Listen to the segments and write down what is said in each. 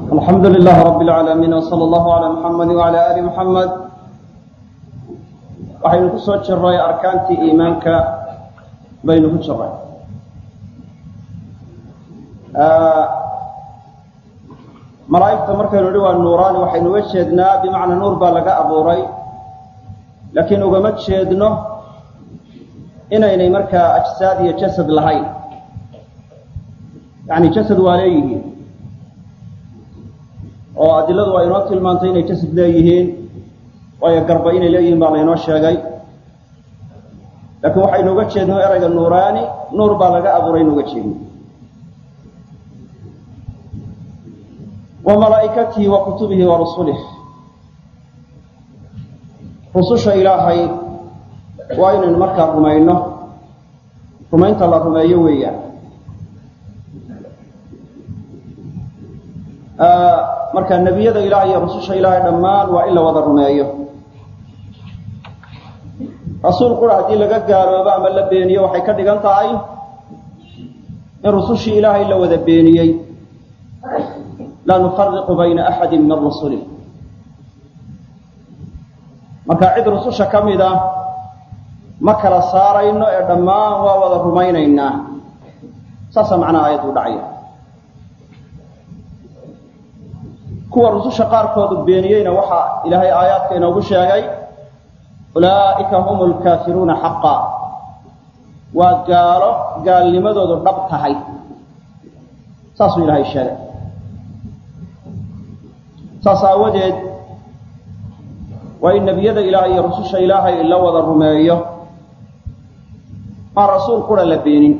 alxamdu lilah rab اlcaalamiin wsala allahu calaa muxamadi wacala ali muxamed waxaynu ku soo jiray arkaantii iimaanka baynu ku jiray malaa'igta markaynu idhi waa nuuraani waxaynu uga jeednaa bimacnaa nuur baa laga abuuray laakiin ugama jeedno inaynay markaa ajsaad iyo jasad lahayn yani jasad waa leeyihiin oo adiladu waa inoo tilmaantay inay jasad leeyihiin waayo garba inay leeyihiin baa laynoo sheegay laakiin waxaynu uga jeedno erayga nuuraani nuur baa laga abuuray inu uga jeedno wa malaa'ikatihi wa kutubihi wa rusulih rususha ilaahay waa inaynu markaa rumayno rumaynta la rumeeyo weeyaan marka nebiyada ilaah iyo rususha ilaahay dhammaan waa in la wada rumeeyo rasuul qura haddii laga gaaloobo ama la beeniyo waxay ka dhigan tahay in rusushii ilaahay la wada beeniyey laa nufariqu bayna axadi min rusulih marka cid rususha ka mid a ma kala saarayno ee dhammaan waa wada rumaynaynaa saasaa macnaha aayaddu dhacaya kuwa rususha qaarkoodu beeniyeyna waxaa ilaahay aayaadka inoogu sheegay ulaa'ika hum lkaafiruuna xaqa waa gaalo gaalnimadoodu dhab tahay saasuu ilaahay sheegay saas aawadeed waa in nebiyada ilaahay iyo rususha ilaahay la wada rumeeyo maan rasuul qura la beenin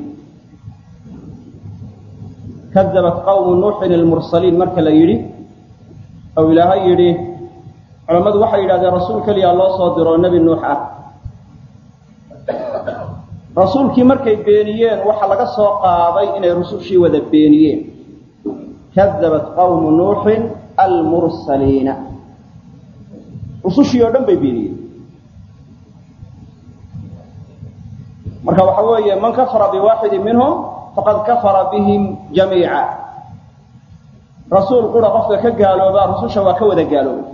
kadabat qawmu nuuxin ilmursaliin marka la yidhi ou ilaahay yidhi culammadu waxay yidhahdeen rasuul keliyaa loo soo diro nebi nuux ah rasuulkii markay beeniyeen waxaa laga soo qaaday inay rusushii wada beeniyeen kadabat qawmu nuuxin almursaliina rusushii oo dhan bay beeniyeen marka waxa weeye man kafara biwaaxidin minhum faqad kafara bihim jamiica rasuul qura qofka ka gaaloobaa rususha waa ka wada gaaloobay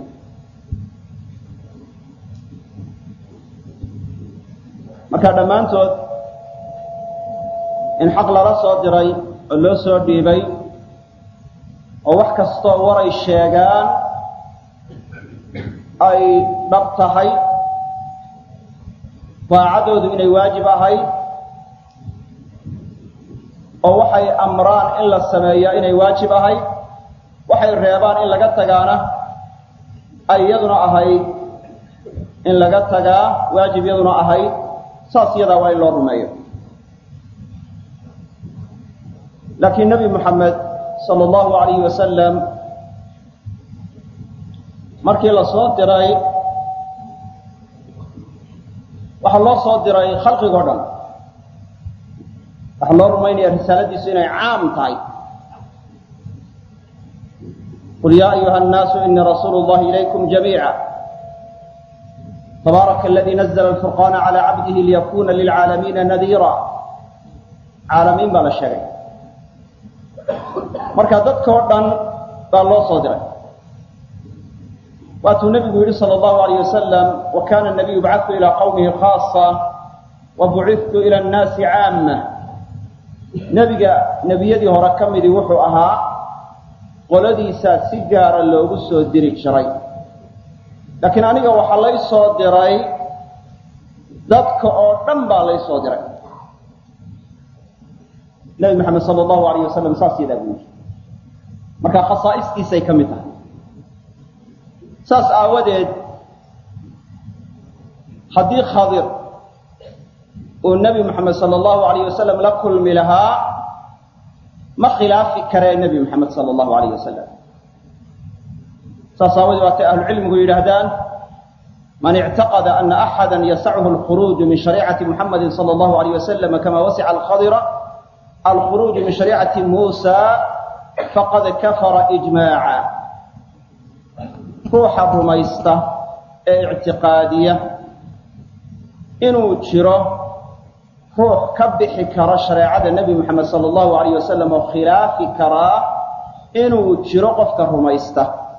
marka dhammaantood in xaq lala soo diray oo loo soo dhiibay oo wax kastoo waray sheegaan ay dhab tahay daacadoodu inay waajib ahayd oo waxay amraan in la sameeyaa inay waajib ahayd waxay reebaan in laga tagaana ay iyaduna ahayd in laga tagaa waajib iyaduna ahayd saas iyadaa waa in loo rumeeyo laakiin nebi moxamed sala allahu alayhi wasalam markii la soo diray waxaa loo soo diray khalqigoo dhan waxaa loo rumaynaya risaaladiisu inay caam tahay qul yaa ayuha annaasu inii rasuulu llahi ilaykum jamiica tabaaraka aladii nazla alfurqaana calaa cabdihi liyakuna lilcaalamiina nadiira caalamiin baa la sheegay marka dadkao dhan baa loo soo diray waatuu nebigu yidhi sala allahu alayh wasalam wa kana nabiyu bacadtu ilaa qawmihi khaasa wa bucidtu ila annaasi caama nebiga nebiyadii hore ka midii wuxuu ahaa qoladiisaa si gaara loogu soo diri jiray laakiin aniga waxaa lay soo diray dadka oo dhan baa lay soo diray nebi maxamed sala allahu alayh wasalam saas yadaa buu yidhi marka khasaa'istiisay ka mid tahay saas aawadeed haddii khadir uu nebi moxamed sala allahu alayh wasalam la kulmi lahaa ma khilaafi karee nebi moxamed sala allahu alayh wasalam saas aawadeed waatay ahlucilmigu yidhaahdaan man ictaqada ana axada yasachu alkhuruuju min shariicati muxamadi sala allahu alayh wasalam kama wasica alkhadira alkhuruuju min shariicati muusa faqad kafara ijmaaca ruuxa rumaysta ee ictiqaadiya inuu jiro ruux ka bixi kara shareecada nebi moxamed sala allahu alayh wasalam oo khilaafi karaa inuu jiro qofka rumaysta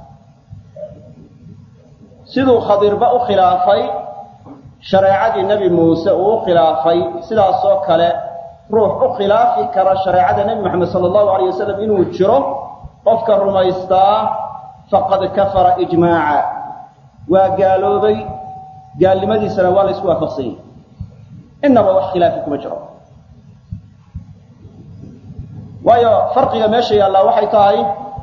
siduu khadirba u khilaafay shareecadii nebi muuse uu u khilaafay sidaasoo kale ruux u khilaafi kara shareecada nebi moxamed sala allahu alayh wasalam inuu jiro qofka rumaystaa faqad kafara ijmaaca waa gaaloobay gaalnimadiisana waa la isku waafaqsan yahi inaba wax khilaafi kuma jiro waayo farqiga meesha yaallaa waxay tahay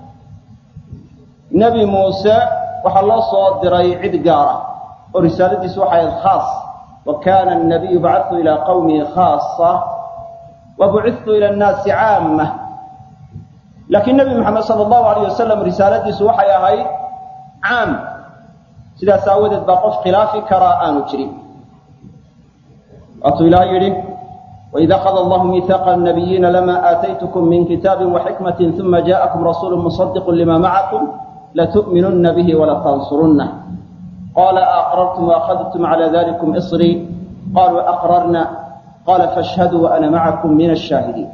nebi muuse waxaa loo soo diray cid gaara oo risaaladiisu waxay ahayd khaas wa kana annabiyu bacatu ilaa qawmihi khaasa wa bucidtu ila annaasi caama laakiin nebi moxamed sala allahu alayh wasalam risaaladiisu waxay ahayd caam sidaas aawadeed baa qof khilaafi karaa aanu jirin waatuu ilaah yidhi وإذ أخذ الله ميثاق النبيين لما آتيتكم من كتاب وحكمة ثم جاءكم رسول مصدق لما معكم لتؤمنن به ولتنصرنه قال أقررتم وأخذتم على ذلكم إصري قالوا أقررنا قال فاشهدوا وأنا معكم من الشاهدين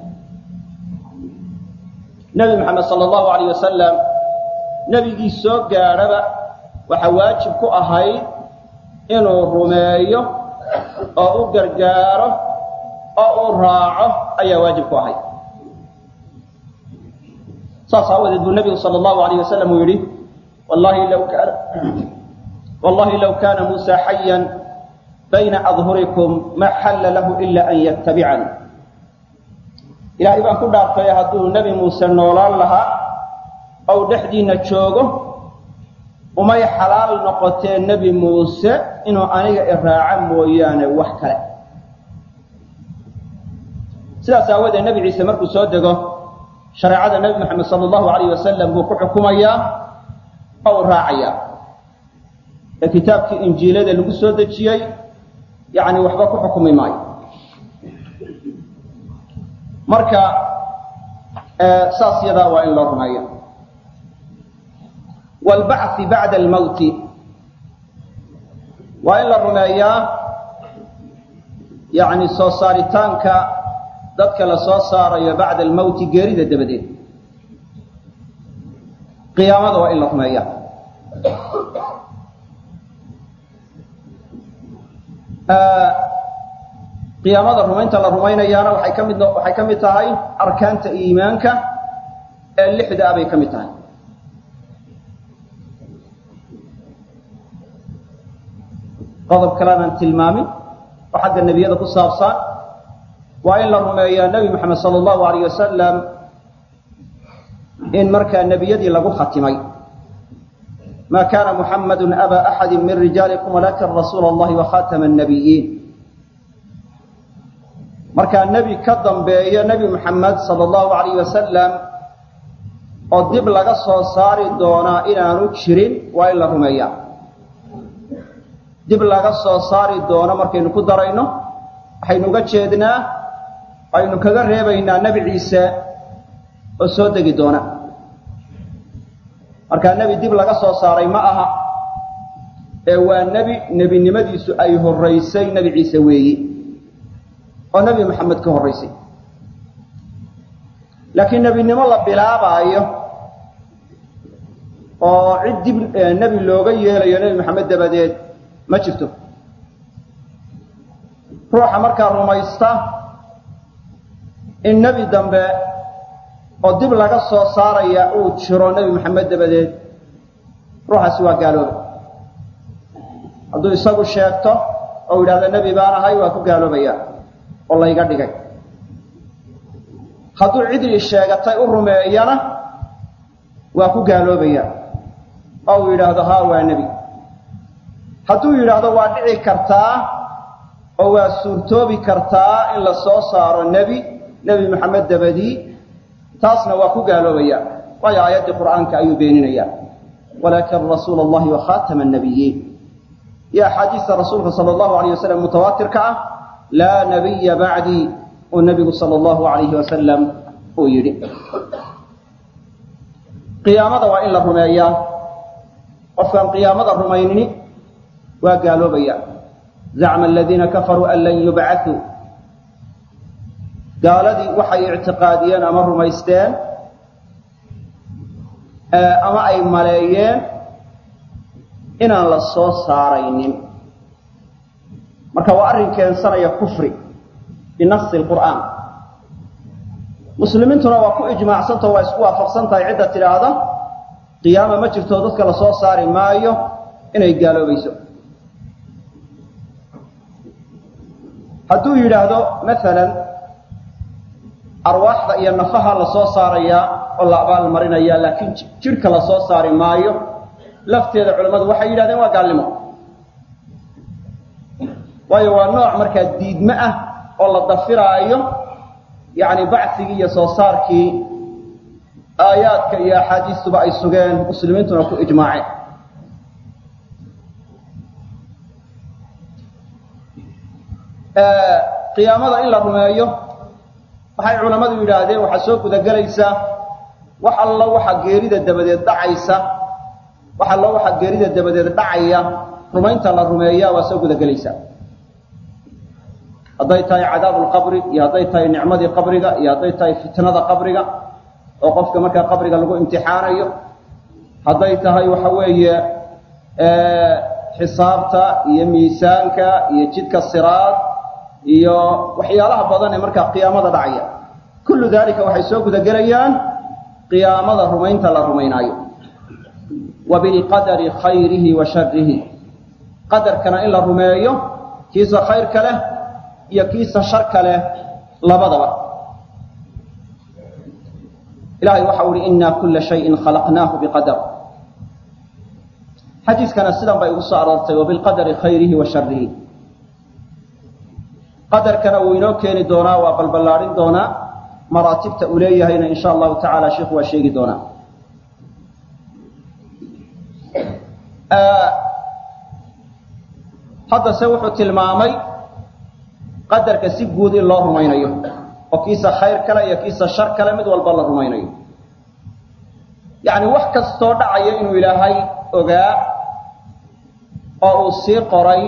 نبي محمد صلى الله عليه وسلم نبي سوق قاربة وحواجب كأهي إنه رميه أو قرقاره oo uu raaco ayaa waajib ku ahay saas aawadeed buu nebigu sala allahu alayh wasalam uu yidhi wallahi law kaana wallahi law kaana muusa xayan bayna adhurikum ma xalla lahu ila an yattabicani ilaahay baan ku dhaartay hadduu nebi muuse noolaan lahaa ou dhexdiinna joogo umay xalaal noqotee nebi muuse inuu aniga iraaco mooyaane wax kale sidaas aawadeed nebi ciise markuu soo dego shareecada nebi moxamed sala allahu alayh wasalam buu ku xukumayaa oo u raacayaa ee kitaabkii injiilada lagu soo dejiyey yacni waxba ku xukumi maayo marka saas yadaa waa in loo rumeeyo waalbacthi bacda almawti waa in la rumeeyaa yacni soo saaritaanka dadka la soo saarayo bacda almawti geerida dabadeed qiyaamada waa in la rumeeya qiyaamada rumaynta la rumaynayaana waxay ka mid waxay ka mid tahay arkaanta iimaanka ee lixda ah bay ka mid tahay qodob kaleanaan tilmaamin oo xagga nebiyada ku saabsan waa in la rumeeyaa nebi moxamed sala allahu alayh wasalam in markaa nebiyadii lagu khatimay ma kana muxamadu aba axadi min rijaalikum walakin rasuula allahi wakhatama annabiyiin markaa nebi ka dambeeyo nebi moxamed sala allahu alayh wasalam oo dib laga soo saari doonaa inaanu jirin waa in la rumeeyaa dib laga soo saari doono markaynu ku darayno waxaynu uga jeednaa aynu kaga reebaynaa nebi ciise oo soo degi doona markaa nebi dib laga soo saaray ma aha ee waa nebi nebinimadiisu ay horraysay nebi ciise weeyi oo nebi moxamed ka horraysay laakiin nebinimo la bilaabaayo oo cid dib nebi looga yeelayo nebi moxamed dabadeed ma jirto ruuxa markaa rumaysta in nebi dambe oo dib laga soo saaraya uu jiro nebi moxamed dabadeed ruuxaasi waa gaalooba hadduu isagu sheegto oo yidhahdo nebi baan ahay waa ku gaaloobaya oo layga dhigay hadduu cidii sheegatay u rumeeyana waa ku gaaloobaya oo uu yidhaahdo haa waa nebi hadduu yidhaahdo waa dhici kartaa oo waa suurtoobi kartaa in la soo saaro nebi nebi moxamed dabadii taasna waa ku gaaloobaya waayo aayaddii qur'aanka ayuu beeninaya walaakin rasuula allahi wakhatama annabiyiin iyo axaadiista rasuulka sala allahu alayh wasalam mutawaatirka ah laa nabiya bacdii uu nebigu sala allahu alayhi wasalam uu yidhi qiyaamada waa in la rumeeyaa qofkaan qiyaamada rumaynini waa gaaloobaya zacma aladiina kafaruu an lan yubcatuu gaaladii waxay ictiqaadiyeen ama rumaysteen ama ay maleeyeen inaan la soo saaraynin marka waa arrin keensanaya kufri binasi lqur'aan muslimiintuna waa ku ijmaacsantao waa isku waafaqsan tahay cidda tidhaahda qiyaama ma jirto dadka la soo saari maayo inay gaaloobayso hadduu yidhaahdo maalan arwaaxda iyo nafaha la soo saarayaa oo la abaal marinaya laakiin jidhka la soo saari maayo lafteeda culammadu waxay yidhahdeen waa gaalnimo waayo waa nooc markaa diidme ah oo la dafiraayo yacni bacsigii iyo soo saarkii aayaadka iyo axaadiistuba ay sugeen muslimiintuna ku ijmaaceen qiyaamada in la rumeeyo waxay culammadu yidhaahdeen waxaa soo gudagelaysaa wax allo waxa geerida dabadeed dhacaysa wax allo waxa geerida dabadeed dhacaya rumaynta la rumeeya waa soo gudagelaysaa hadday tahay cadaabu lqabri iyo hadday tahay nicmadii qabriga iyo hadday tahay fitnada qabriga oo qofka markaa qabriga lagu imtixaanayo hadday tahay waxa weeye xisaabta iyo miisaanka iyo jidka siraad iyo waxyaalaha badan ee markaa qiyaamada dhacaya kullu dalika waxay soo gudagelayaan qiyaamada rumaynta la rumaynaayo wa bilqadari khayrihi wa sharihi qadarkana in la rumeeyo kiisa khayrka leh iyo kiisa sharka leh labadaba ilahay waxa uhi ina kula shayin khalaqnaahu biqadar xadiiskana sidan bay ugu soo aroortay wabilqadari khayrihi wa sharihi qadarkana wuu inoo keeni doonaa waa balballaadhin doonaa maraatibta uu leeyahayna in sha allahu tacala sheikhu waa sheegi doonaa haddase wuxuu tilmaamay qadarka si guud in loo rumaynayo oo kiisa khayr kale iyo kiisa shar kale mid walba la rumaynayo yacni wax kastoo dhacaya inuu ilaahay ogaa oo uu sii qoray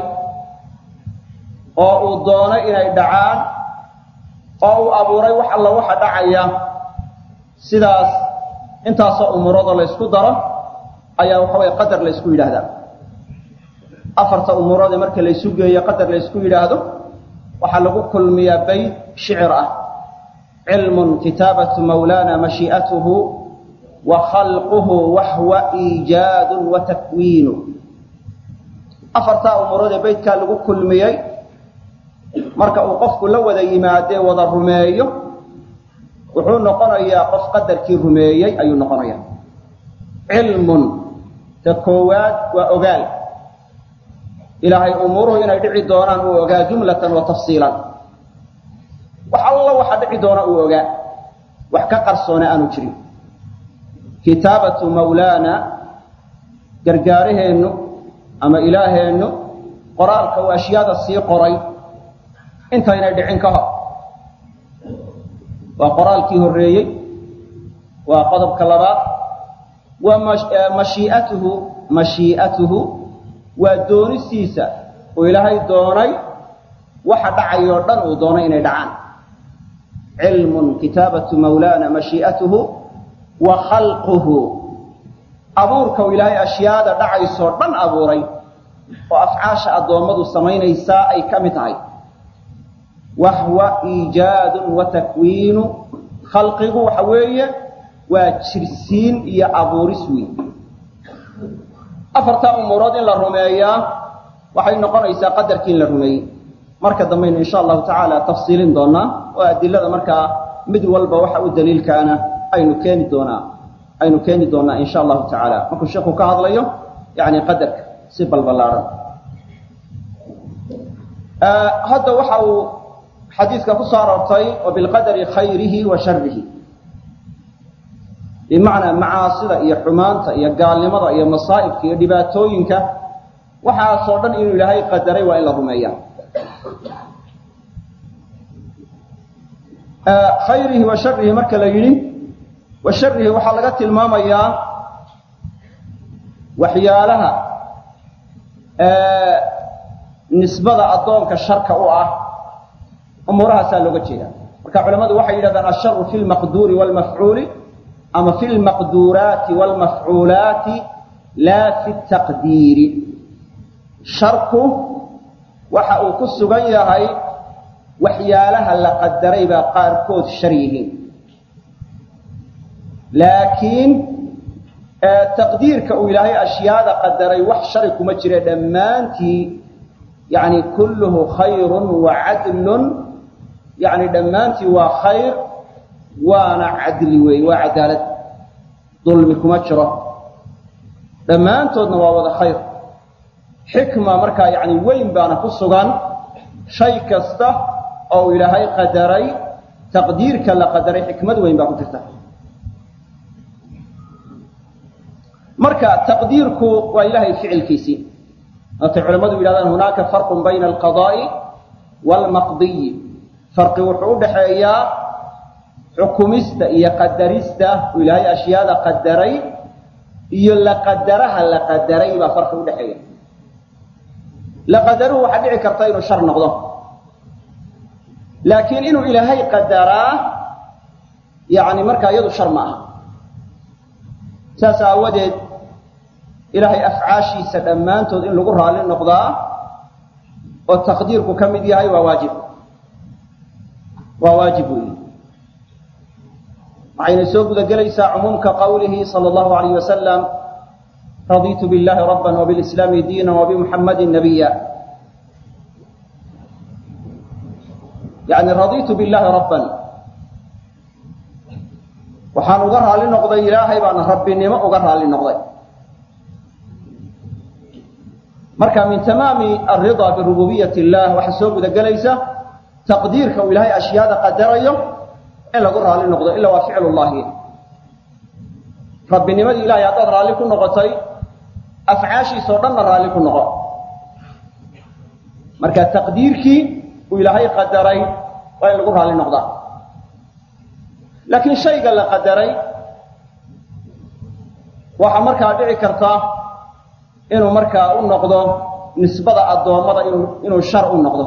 oo uu doonay inay dhacaan oo uu abuuray wax alla waxa dhacaya sidaas intaasoo umuuradoo la ysku daro ayaa waxa weye qadar la ysku yidhaahdaa afarta umuurood ee marka laysu geeyo qadar la ysku yidhaahdo waxaa lagu kulmiyaa bayd shicir ah cilmun kitaabatu mawlana mashii'atuhu wa khalquhu wahwa iijaadun wa takwiinu afartaa umuurood ee baydkaa lagu kulmiyey marka uu qofku la wada yimaadee wada rumeeyo wuxuu noqonayaa qof qadarkii rumeeyey ayuu noqonaya cilmun ta koowaad waa ogaal ilaahay umuuruhu inay dhici doonaan uu ogaa jumlatan wa tafsiilan wax alla waxa dhici doona uu ogaa wax ka qarsoona aanu jirin kitaabatu mawlaana gargaaraheennu ama ilaaheennu qoraalka uu ashyaada sii qoray intaynay dhicin ka hor waa qoraalkii horreeyey waa qodobka labaad waa mashii'atuhu mashii'atuhu waa doonistiisa uu ilaahay doonay waxa dhacayoo dhan uu doonay inay dhacaan cilmun kitaabatu mawlaana mashii'atuhu wa khalquhu abuurka uu ilaahay ashyaada dhacaysoo dhan abuuray oo afcaasha addoommadu samaynaysaa ay ka mid tahay wahwa iijaadun wa takwiinu khalqigu waxa weeye waa jirsiin iyo abuuris weyn afartaa umuurood in la rumeeyaa waxay noqonaysaa qadarkii in la rumeeyey marka dambaynu insha allahu tacaala tafsiilin doonaa oo adilada markaa mid walba waxa u daliilkaana aynu keeni doonaa aynu keeni doonaa insha allahu tacaala markuu sheekhu ka hadlayo yani qadarka si balbalaaran hadda waxa uu xadiiska ku soo aroortay wa bilqadari khayrihi wa sharihi bimacnaa macaasida iyo xumaanta iyo gaalnimada iyo masaa'ibka iyo dhibaatooyinka waxaasoo dhan inuu ilaahay qadaray waa in la rumeeya khayrihi wa sharihi marka la yidhi wa sharihi waxaa laga tilmaamayaa waxyaalaha nisbada addoonka sharka u ah umuurahaasaa looga jeeda marka culamadu waxay yidhahdaan asharu fi lmaqduuri waalmafcuuli ama fi lmaqduuraati waalmafcuulaati laa fi taqdiiri sharku waxa uu ku sugan yahay waxyaalaha la qadaray baa qaarkood shar yihiin laakiin taqdiirka uu ilaahay ashyaada qadaray wax shari kuma jire dhammaantii yani kulluhu khayrun wa cadlun yani dhammaantii waa khayr waana cadli weeye waa cadaalad dulmi kuma jiro dhammaantoodna waa wada khayr xikma markaa yani weyn baana ku sugan shay kasta oo uu ilaahay qadaray taqdiirka la qadaray xikmad weyn baa ku jirta marka taqdiirku waa ilahay ficilkiisii waatay culammadu yidhahdaan hunaaka farqun bayna alqadaa'i waalmaqdiyi farqi wuxuu u dhaxeeyaa xukumista iyo qadarista uu ilaahay ashyaada qadaray iyo la qadaraha la qadaray baa farqi u dhexeeya la qadaruhu waxaa dhici karta inuu shar noqdo laakiin inuu ilaahay qadaraa yani markaa iyadu shar ma aha saas aawadeed ilaahay afcaashiisa dhammaantood in lagu raalli noqdaa oo taqdiirku ka mid yahay waa waajib waa waajib weyi waxayna soo guda gelaysaa cumuumka qawlihi sala allahu alayh wasalam raditu billahi rabban wbilislaami diina wabimuxammadin nabiya yani raditu billahi rabban waxaan uga raalli noqday ilaahay baana rabbinimo uga raalli noqday marka min tamaami alridaa birububiyat illah waxaa soo guda gelaysa taqdiirka uu ilaahay ashyaada qadarayo in lagu raalli noqdo ila waa ficlu llahi rabbinimadii ilahay haddaad raalli ku noqotay afcaashiisao dhanna raalli ku noqo marka taqdiirkii uu ilaahay qadaray waa in lagu raalli noqdaa laakiin shayga la qadaray waxaa markaa dhici karta inuu markaa u noqdo nisbada addoommada inuu inuu shar u noqdo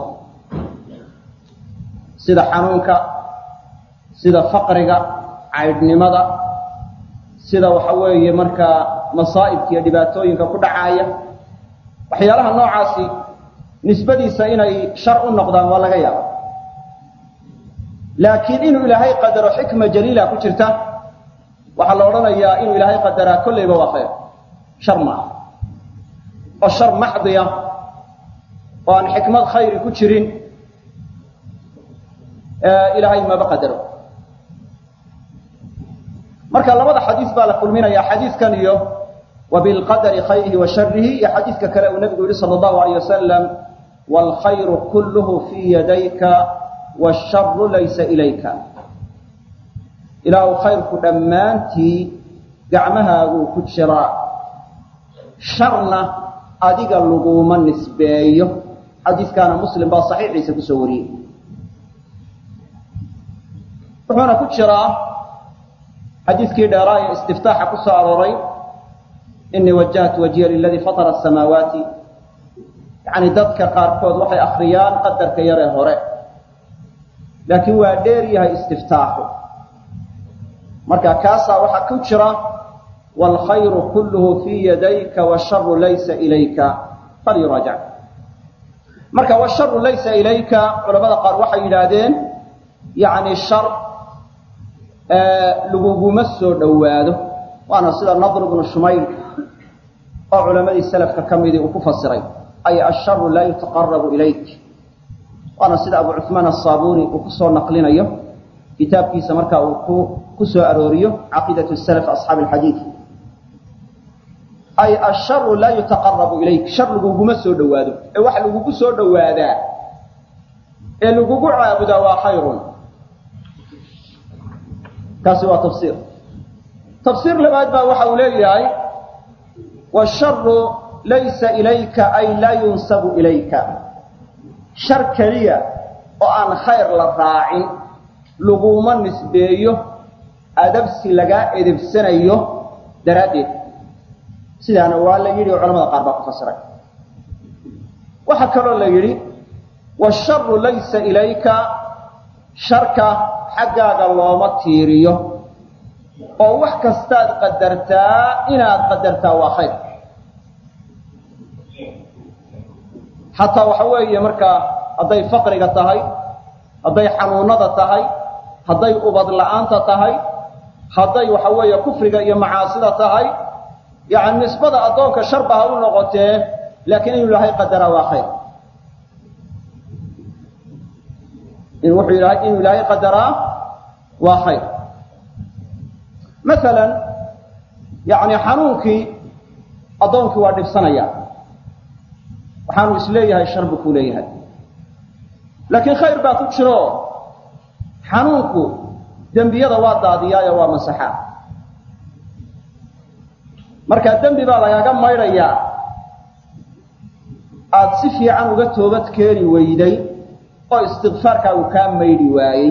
sida xanuunka sida faqriga caydhnimada sida waxa weeye markaa masaa'ibka iyo dhibaatooyinka ku dhacaaya waxyaalaha noocaasi nisbadiisa inay shar u noqdaan waa laga yaaba laakiin inuu ilaahay qadaro xikma jaliila ku jirta waxaa la odhanayaa inuu ilaahay qadaraa kollayba waa khayr shar maaha oo shar maxdiya oo aan xikmad khayri ku jirin ilaahay maba qadaro marka labada xadiis baa la kulminaya xadiiskan iyo wabilqadari khayrihi wa sharihi iyo xadiiska kale uu nabigu yihi sala allahu alayh wasalam waalkhayru kulluhu fii yadayka washaru laysa ilayka ilaahu khayrku dhammaantii gacmahaaguu ku jiraa sharna adiga laguma nisbeeyo xadiiskaana muslim baa saxiixiisa kusoo wariyey wuxuuna ku jiraa xadiiskii dheeraa ee istiftaaxa ku soo arooray inii wajahtu wajhiya liladii fatara asamaawaati yacni dadka qaarkood waxay akriyaan qadarka yaree hore laakiin waa dheer yahay istiftaaxu marka kaasaa waxaa ku jira waalkhayru kulluhu fii yadayka washaru laysa ilayka falyuraajac marka washaru laysa ilayka culamada qaar waxay yidhaahdeen yacni shar laguguma soo dhowaado waana sida nadr bnu shumayl oo culamadii salafka ka midii uu ku fasiray ay asharu laa yutaqarabu ilayk waana sida abu cuثmaan aلصaabuni uu kusoo naqlinayo kitaabkiisa marka uu ku ku soo arooriyo caqiidaة salaf asxaabi اxadiid ay asharu laa yutaqarabu ilayk shar laguguma soo dhowaado ee waxa lagugu soo dhowaadaa ee lagugu caabudaa waa khayrun kaasi waa tafsiir tafsiir labaad baa waxa uu leeyahay washaru laysa ilayka ay laa yunsabu ilayka shar keliya oo aan khayr la raacin laguma nisbeeyo adabsi lagaa edebsanayo daraaddeed sidaana waa la yidhi oo culamada qaar baa ku fasiray waxaa kaloo la yidhi washaru laysa ilayka sharka xaggaaga looma tiiriyo oo wax kastaad qadartaa inaad qadartaa waa khayr xataa waxa weeye markaa hadday faqriga tahay hadday xanuunada tahay hadday ubad la'aanta tahay hadday waxa weeye kufriga iyo macaasida tahay yani nisbada addoonka sharba ha u noqotee laakiin inuu ilaahay qadaraa waa khayr in wuxuu ilahay inuu ilaahay qadaraa waa khayr masalan yani xanuunkii addoonkii waa dhibsanaya waxaanu isleeyahay shar buu ku leeyahay laakiin khayr baa ku jiro xanuunku dembiyada waa daadiyaayo waa masaxaa markaa dembi baa lagaaga maydhayaa aada si fiican uga toobad keeni weyday oo istikfaarkaagu kaa maydhi waayey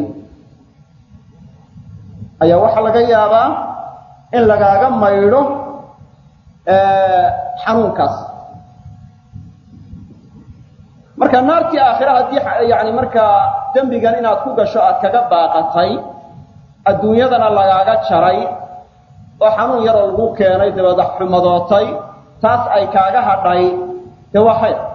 ayaa waxaa laga yaabaa in lagaaga maydho xanuunkaas marka naartii aakhira haddii yani markaa dembigan inaad ku gasho aad kaga baaqatay adduunyadana lagaaga jaray oo xanuun yaroo lagu keenay dabeeda xumadootay taas ay kaaga hadhay dee waa khayr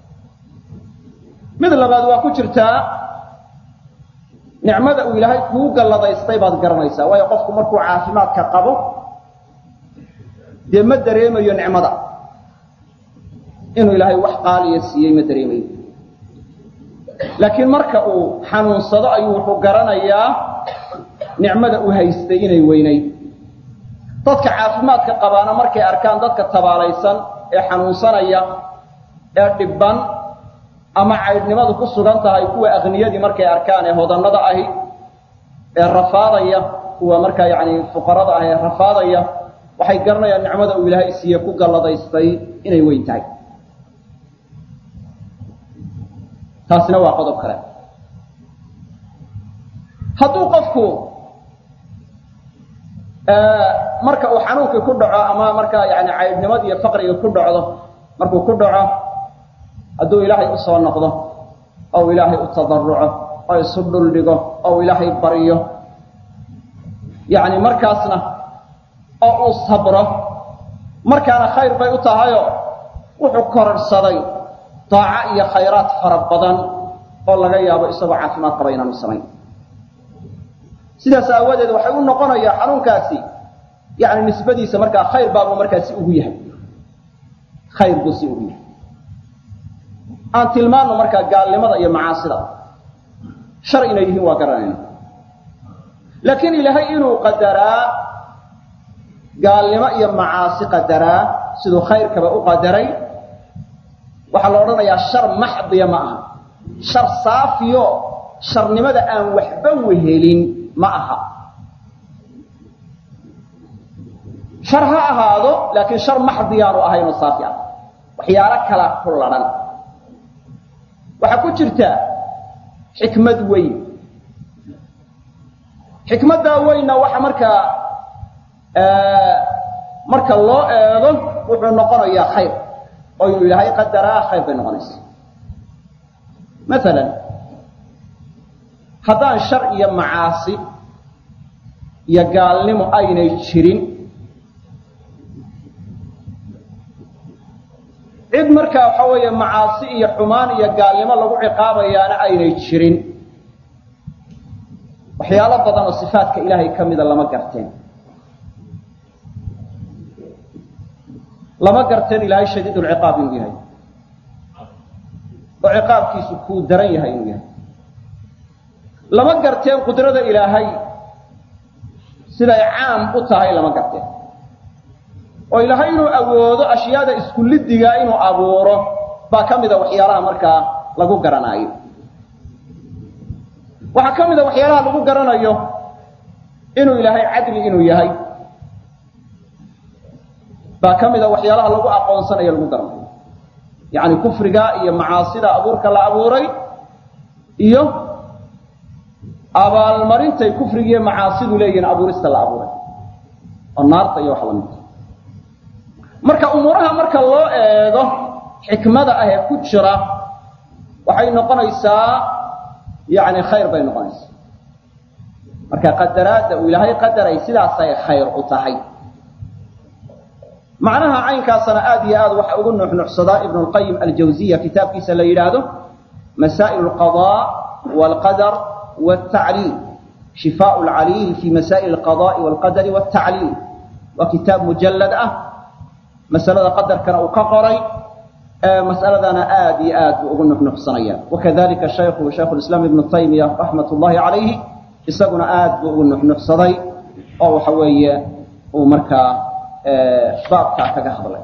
mid labaad waa ku jirtaa nicmada uu ilaahay kuu galladaystay baad garanaysaa waayo qofku markuu caafimaadka qabo dee ma dareemayo nicmada inuu ilaahay wax qaaliya siiyey ma dareemayo laakiin marka uu xanuunsado ayuu wuxuu garanayaa nicmada uu haystay inay weynayd dadka caafimaadka qabaana markay arkaan dadka tabaalaysan ee xanuunsanaya ee dhibban ama caydhnimadu ku sugan tahay kuwa akniyadii markay arkaan ee hodannada ahi ee rafaadaya kuwa markaa yacni fuqarada ah ee rafaadaya waxay garanayaan nicmada uu ilaahay siiye ku galladaystay inay weyn tahay taasina waa qodob kale hadduu qofku marka uu xanuunkii ku dhaco ama markaa yani caydhnimada iyo faqriga ku dhacdo markuu ku dhaco hadduu ilaahay u soo noqdo ou ilaahay u tadaruco oo isu dhuldhigo ou ilaahay baryo yani markaasna oo uu sabro markaana khayr bay u tahayoo wuxuu kororhsaday daaco iyo khayraad fara badan oo laga yaabo isagoo caafimaad qaba inaanu samayn sidaas aawadeed waxay u noqonayaa xanuunkaasi yani nisbadiisa markaa khayr baabuu markaasi ugu yahay khayr buu si ugu yahay aan tilmaanno markaa gaalnimada iyo macaasida shar inay yihiin waa garanayna laakiin ilaahay inuu qadaraa gaalnimo iyo macaasi qadaraa siduu khayrkaba u qadaray waxaa la odhanayaa shar maxdiya ma aha shar saafiyo sharnimada aan waxba wehelin ma aha shar ha ahaado laakiin shar maxdiyaanu ahaynoo saafi ah waxyaalo kalaa ku ladhan waxaa ku jirta xikmad weyn xikmaddaa weynna waxa markaa marka loo eego wuxuu noqonayaa khayr oo inuu ilaahay qadaraa khayr bay noqonaysa maalan haddaan shar iyo macaasi iyo gaalnimo aynay jirin cid markaa waxa weeye macaasi iyo xumaan iyo gaalnimo lagu ciqaabayaana aynay jirin waxyaalo badan oo sifaatka ilaahay ka mida lama garteen lama garteen ilaahay shadiidulciqaab inuu yahay oo ciqaabkiisu kuu daran yahay inuu yahay lama garteen qudrada ilaahay siday caam u tahay lama garteen oo ilaahay inuu awoodo ashyaada isku liddigaa inuu abuuro baa ka mida waxyaalaha markaa lagu garanaayo waxaa ka mida waxyaalaha lagu garanayo inuu ilaahay cadli inuu yahay baa ka mida waxyaalaha lagu aqoonsanayo lagu garanayo yacni kufriga iyo macaasida abuurka la abuuray iyo abaalmarintay kufrigiiyo macaasidu leeyihiin abuurista la abuuray oo naarta iyo wax lamidta marka umuuraha marka loo eego xikmada ah ee ku jira waxay noqonaysaa yani khayr bay noqonaysaa marka qadaraadda uu ilaahay qadaray sidaasay khayr u tahay macnaha caynkaasana aad iyo aad waxa ugu nuxnuxsadaa ibnu lqayim aljawziya kitaabkiisa la yidhaahdo masaa'il alqadaa waalqadar waaltacliil shifaau lcaliil fi masaa'il alqada'i waalqadari waaltacliil waa kitaab mujallad ah masalada qadarkana uu ka qoray mas'aladana aad iyo aad buu ugu nuxnuxsanaya wakadalika shaykhu shaykhu lislaam ibnu taymiya raxmat ullahi calayhi isaguna aad buu ugu nuxnuxsaday oo waxa weeye uu markaa baabkaa kaga hadlay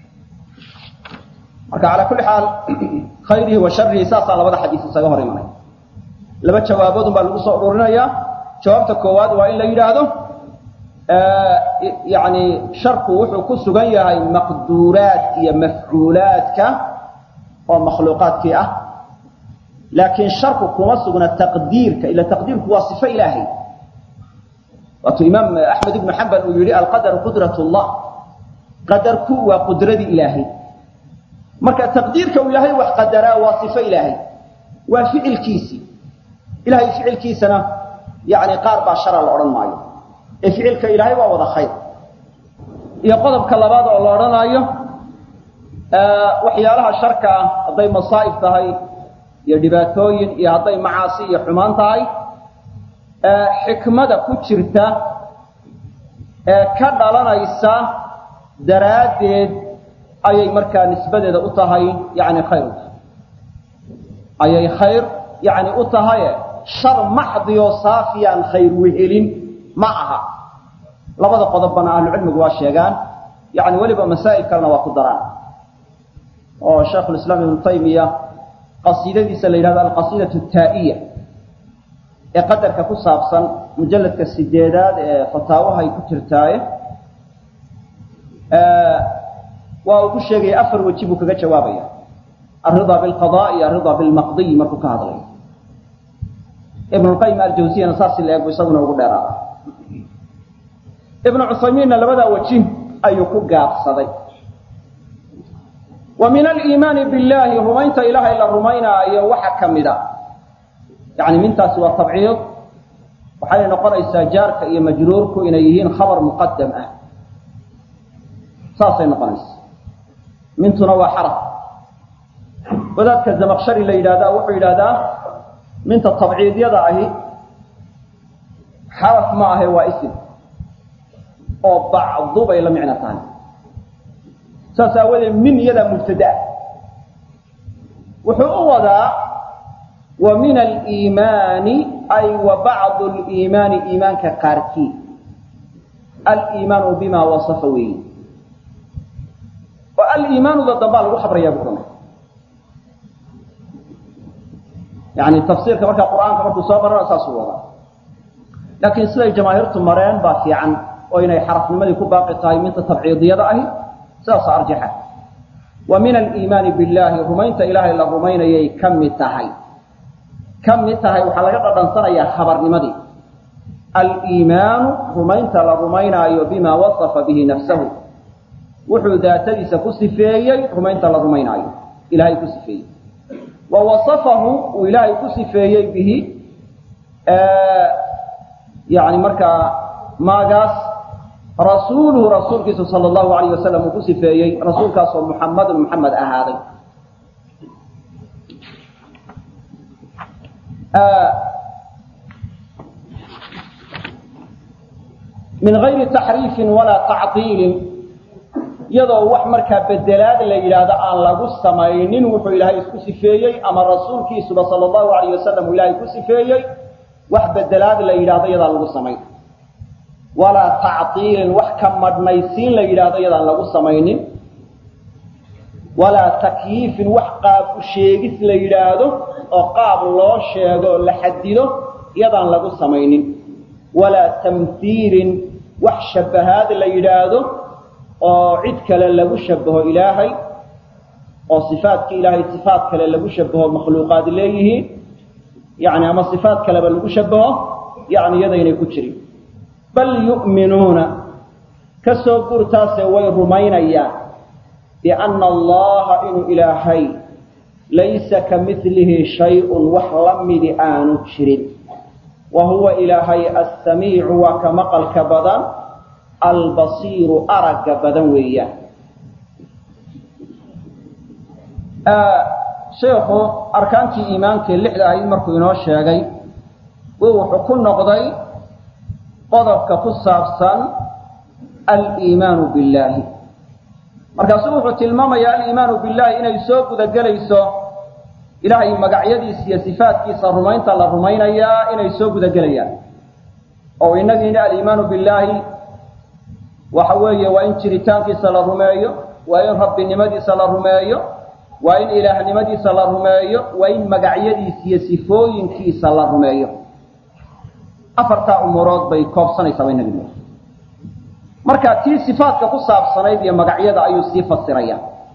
marka calaa kulli xaal khayrihi wa sharihi saasaa labada xadiis isaga hor imanay laba jawaaboodun baa lagu soo ururinayaa jawaabta koowaad waa in la yidhaahdo yani sharku wuxuu ku sugan yahay maqduuraad iyo mafcuulaadka oo makhluuqaadkii ah laakiin sharku kuma sugna taqdiirka ila taqdiirku waa sifo ilaahay waatuu imaam axmed ibnu xambal uu yihi alqadaru qudrat llah qadarku waa qudradii ilaahay marka taqdiirka uu ilaahay wax qadaraa waa sifo ilaahay waa ficilkiisii ilahay ficilkiisana yani qaar baa shara la odhan maayo ee ficilka ilaahay waa wada khayr iyo qodobka labaad oo la odhanaayo waxyaalaha sharka ah hadday masaa'ib tahay iyo dhibaatooyin iyo hadday macaasi iyo xumaan tahay xikmada ku jirta ee ka dhalanaysa daraaddeed ayay markaa nisbadeeda u tahay yani khayr u tahay ayay khayr yani u tahaye shar maxdioo saafiyaan khayr wehelin ma aha labada qodobbana ahlucilmigu waa sheegaan yani weliba masaa'il kalena waa ku daraan oo shaykhulislaam ibnu taymiya qasiidadiisa la yidhahdo alqasiidatu taa'iya ee qadarka ku saabsan mujalladka sideedaad ee fataawahay ku jirtaaye waa uu ku sheegaya afar weji buu kaga jawaabaya alridaa bilqada iyo alridaa bilmaqdiy markuu ka hadlayo ibnulqayim aljawsiyana saas la eeg bu isaguna ugu dheeraada ibnu cuthaymiinna labadaa weji ayuu ku gaabsaday wa min aliimaani billahi rumaynta ilaahay la rumaynaayo waxa ka mid a yani mintaasi waa tabciid waxayna noqonaysaa jaarka iyo majruurku inay yihiin khabar muqadam ah saasay noqonaysaa mintuna waa xaraf wadaadka zamaqshari la yidhahdaa wuxuu yidhahdaa minta tabciidyada ahi xaraf ma ahe waa isim oo bacdu bay la micno tahay saas aawadeed min iyadaa mubtadaa wuxuu u wadaa wa min aliimaani ay wa bacdu liimaani iimaanka qaarkii aliimaanu bima wasafa weeye oo aliimaanuda dambaa lagu khabrayaa buu runay yani tafsiirka markaa qur'aanka markuu soo barana saasuu wadaa laakiin siday jamaahiirtu mareen baa fiican oo inay xarafnimadii ku baaqi tahay minta tabciidiyada ahi sidaasa arjaxa wa min aliimaani billahi rumaynta ilaahay la rumaynayay ka mid tahay ka mid tahay waxaa laga dhadhansanayaa khabarnimadii aliimaanu rumaynta la rumaynaayo bima wasafa bihi nafsahu wuxuu daatadiisa ku sifeeyey rumaynta la rumaynaayo ilahay ku sifeeyey wa wasafahu uu ilaahay ku sifeeyey bihi yani markaa maagaas rasuuluhu rasuulkiisu sala allahu alayh wasalam uu ku sifeeyey rasuulkaasoo muxamadun muxamed ahaaday min gayri taxriifin walaa tacdiilin iyadoo wax markaa bedelaad la yidhaahdo aan lagu samaynin wuxuu ilaahay isku sifeeyey ama rasuulkiisuba sala allahu alayh wasalam uu ilaahay ku sifeeyey wax bedelaad la yidhahdo iyadaan lagu samayn walaa tacdiilin wax ka madhnaysiin la yidhaahdo iyadaan lagu samaynin walaa takyiifin wax qaab u sheegis la yidhaahdo oo qaab loo sheego oo la xadido iyadaan lagu samaynin walaa tamhiilin wax shabahaad la yidhaahdo oo cid kale lagu shabaho ilaahay oo sifaadka ilaahay sifaad kale lagu shabaho makhluuqaad leeyihiin yani ama sifaad kaleba lagu shabaho yani iyadaynay ku jirin bal yu'minuuna ka soo gurtaase way rumaynayaan bianna allaha inuu ilaahay laysa ka milihi shay-un wax la midi aanu jirin wa huwa ilaahay assamiicu waa ka maqalka badan albasiiru aragga badan weeyaan sheekhu arkaantii iimaankii lixda ahayd markuu inoo sheegay wuu wuxuu ku noqday qodobka ku saabsan aliimaanu billaahi markaasuu wuxuu tilmaamayaa aliimaanu billahi inay soo gudagelayso ilaahay magacyadiisa iyo sifaatkiisa rumaynta la rumaynayaa inay soo gudagelayaan oo inagiina aliimaanu billaahi waxa weeye waa in jiritaankiisa la rumeeyo waa in rabbinimadiisa la rumeeyo waa in ilaahnimadiisa la rumeeyo waa in magacyadiisa iyo sifooyinkiisa la rumeeyo afartaa umurood bay koobsanaysaa bay nabi marka tii sifaatka ku saabsanayd iyo magacyada ayuu sii fasiraya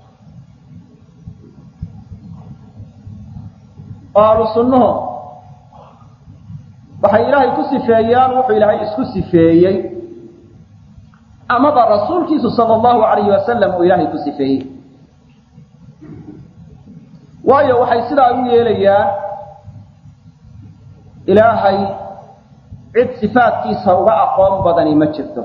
oo ahlu sunnuhu waxay ilaahay ku sifeeyaan wuxuu ilaahay isku sifeeyey amaba rasuulkiisu sala allahu alayhi wasalam uu ilaahay ku sifeeyey waayo waxay sidaa u yeelayaan ilaahay cid sifaatkiisa uga aqoon badani ma jirto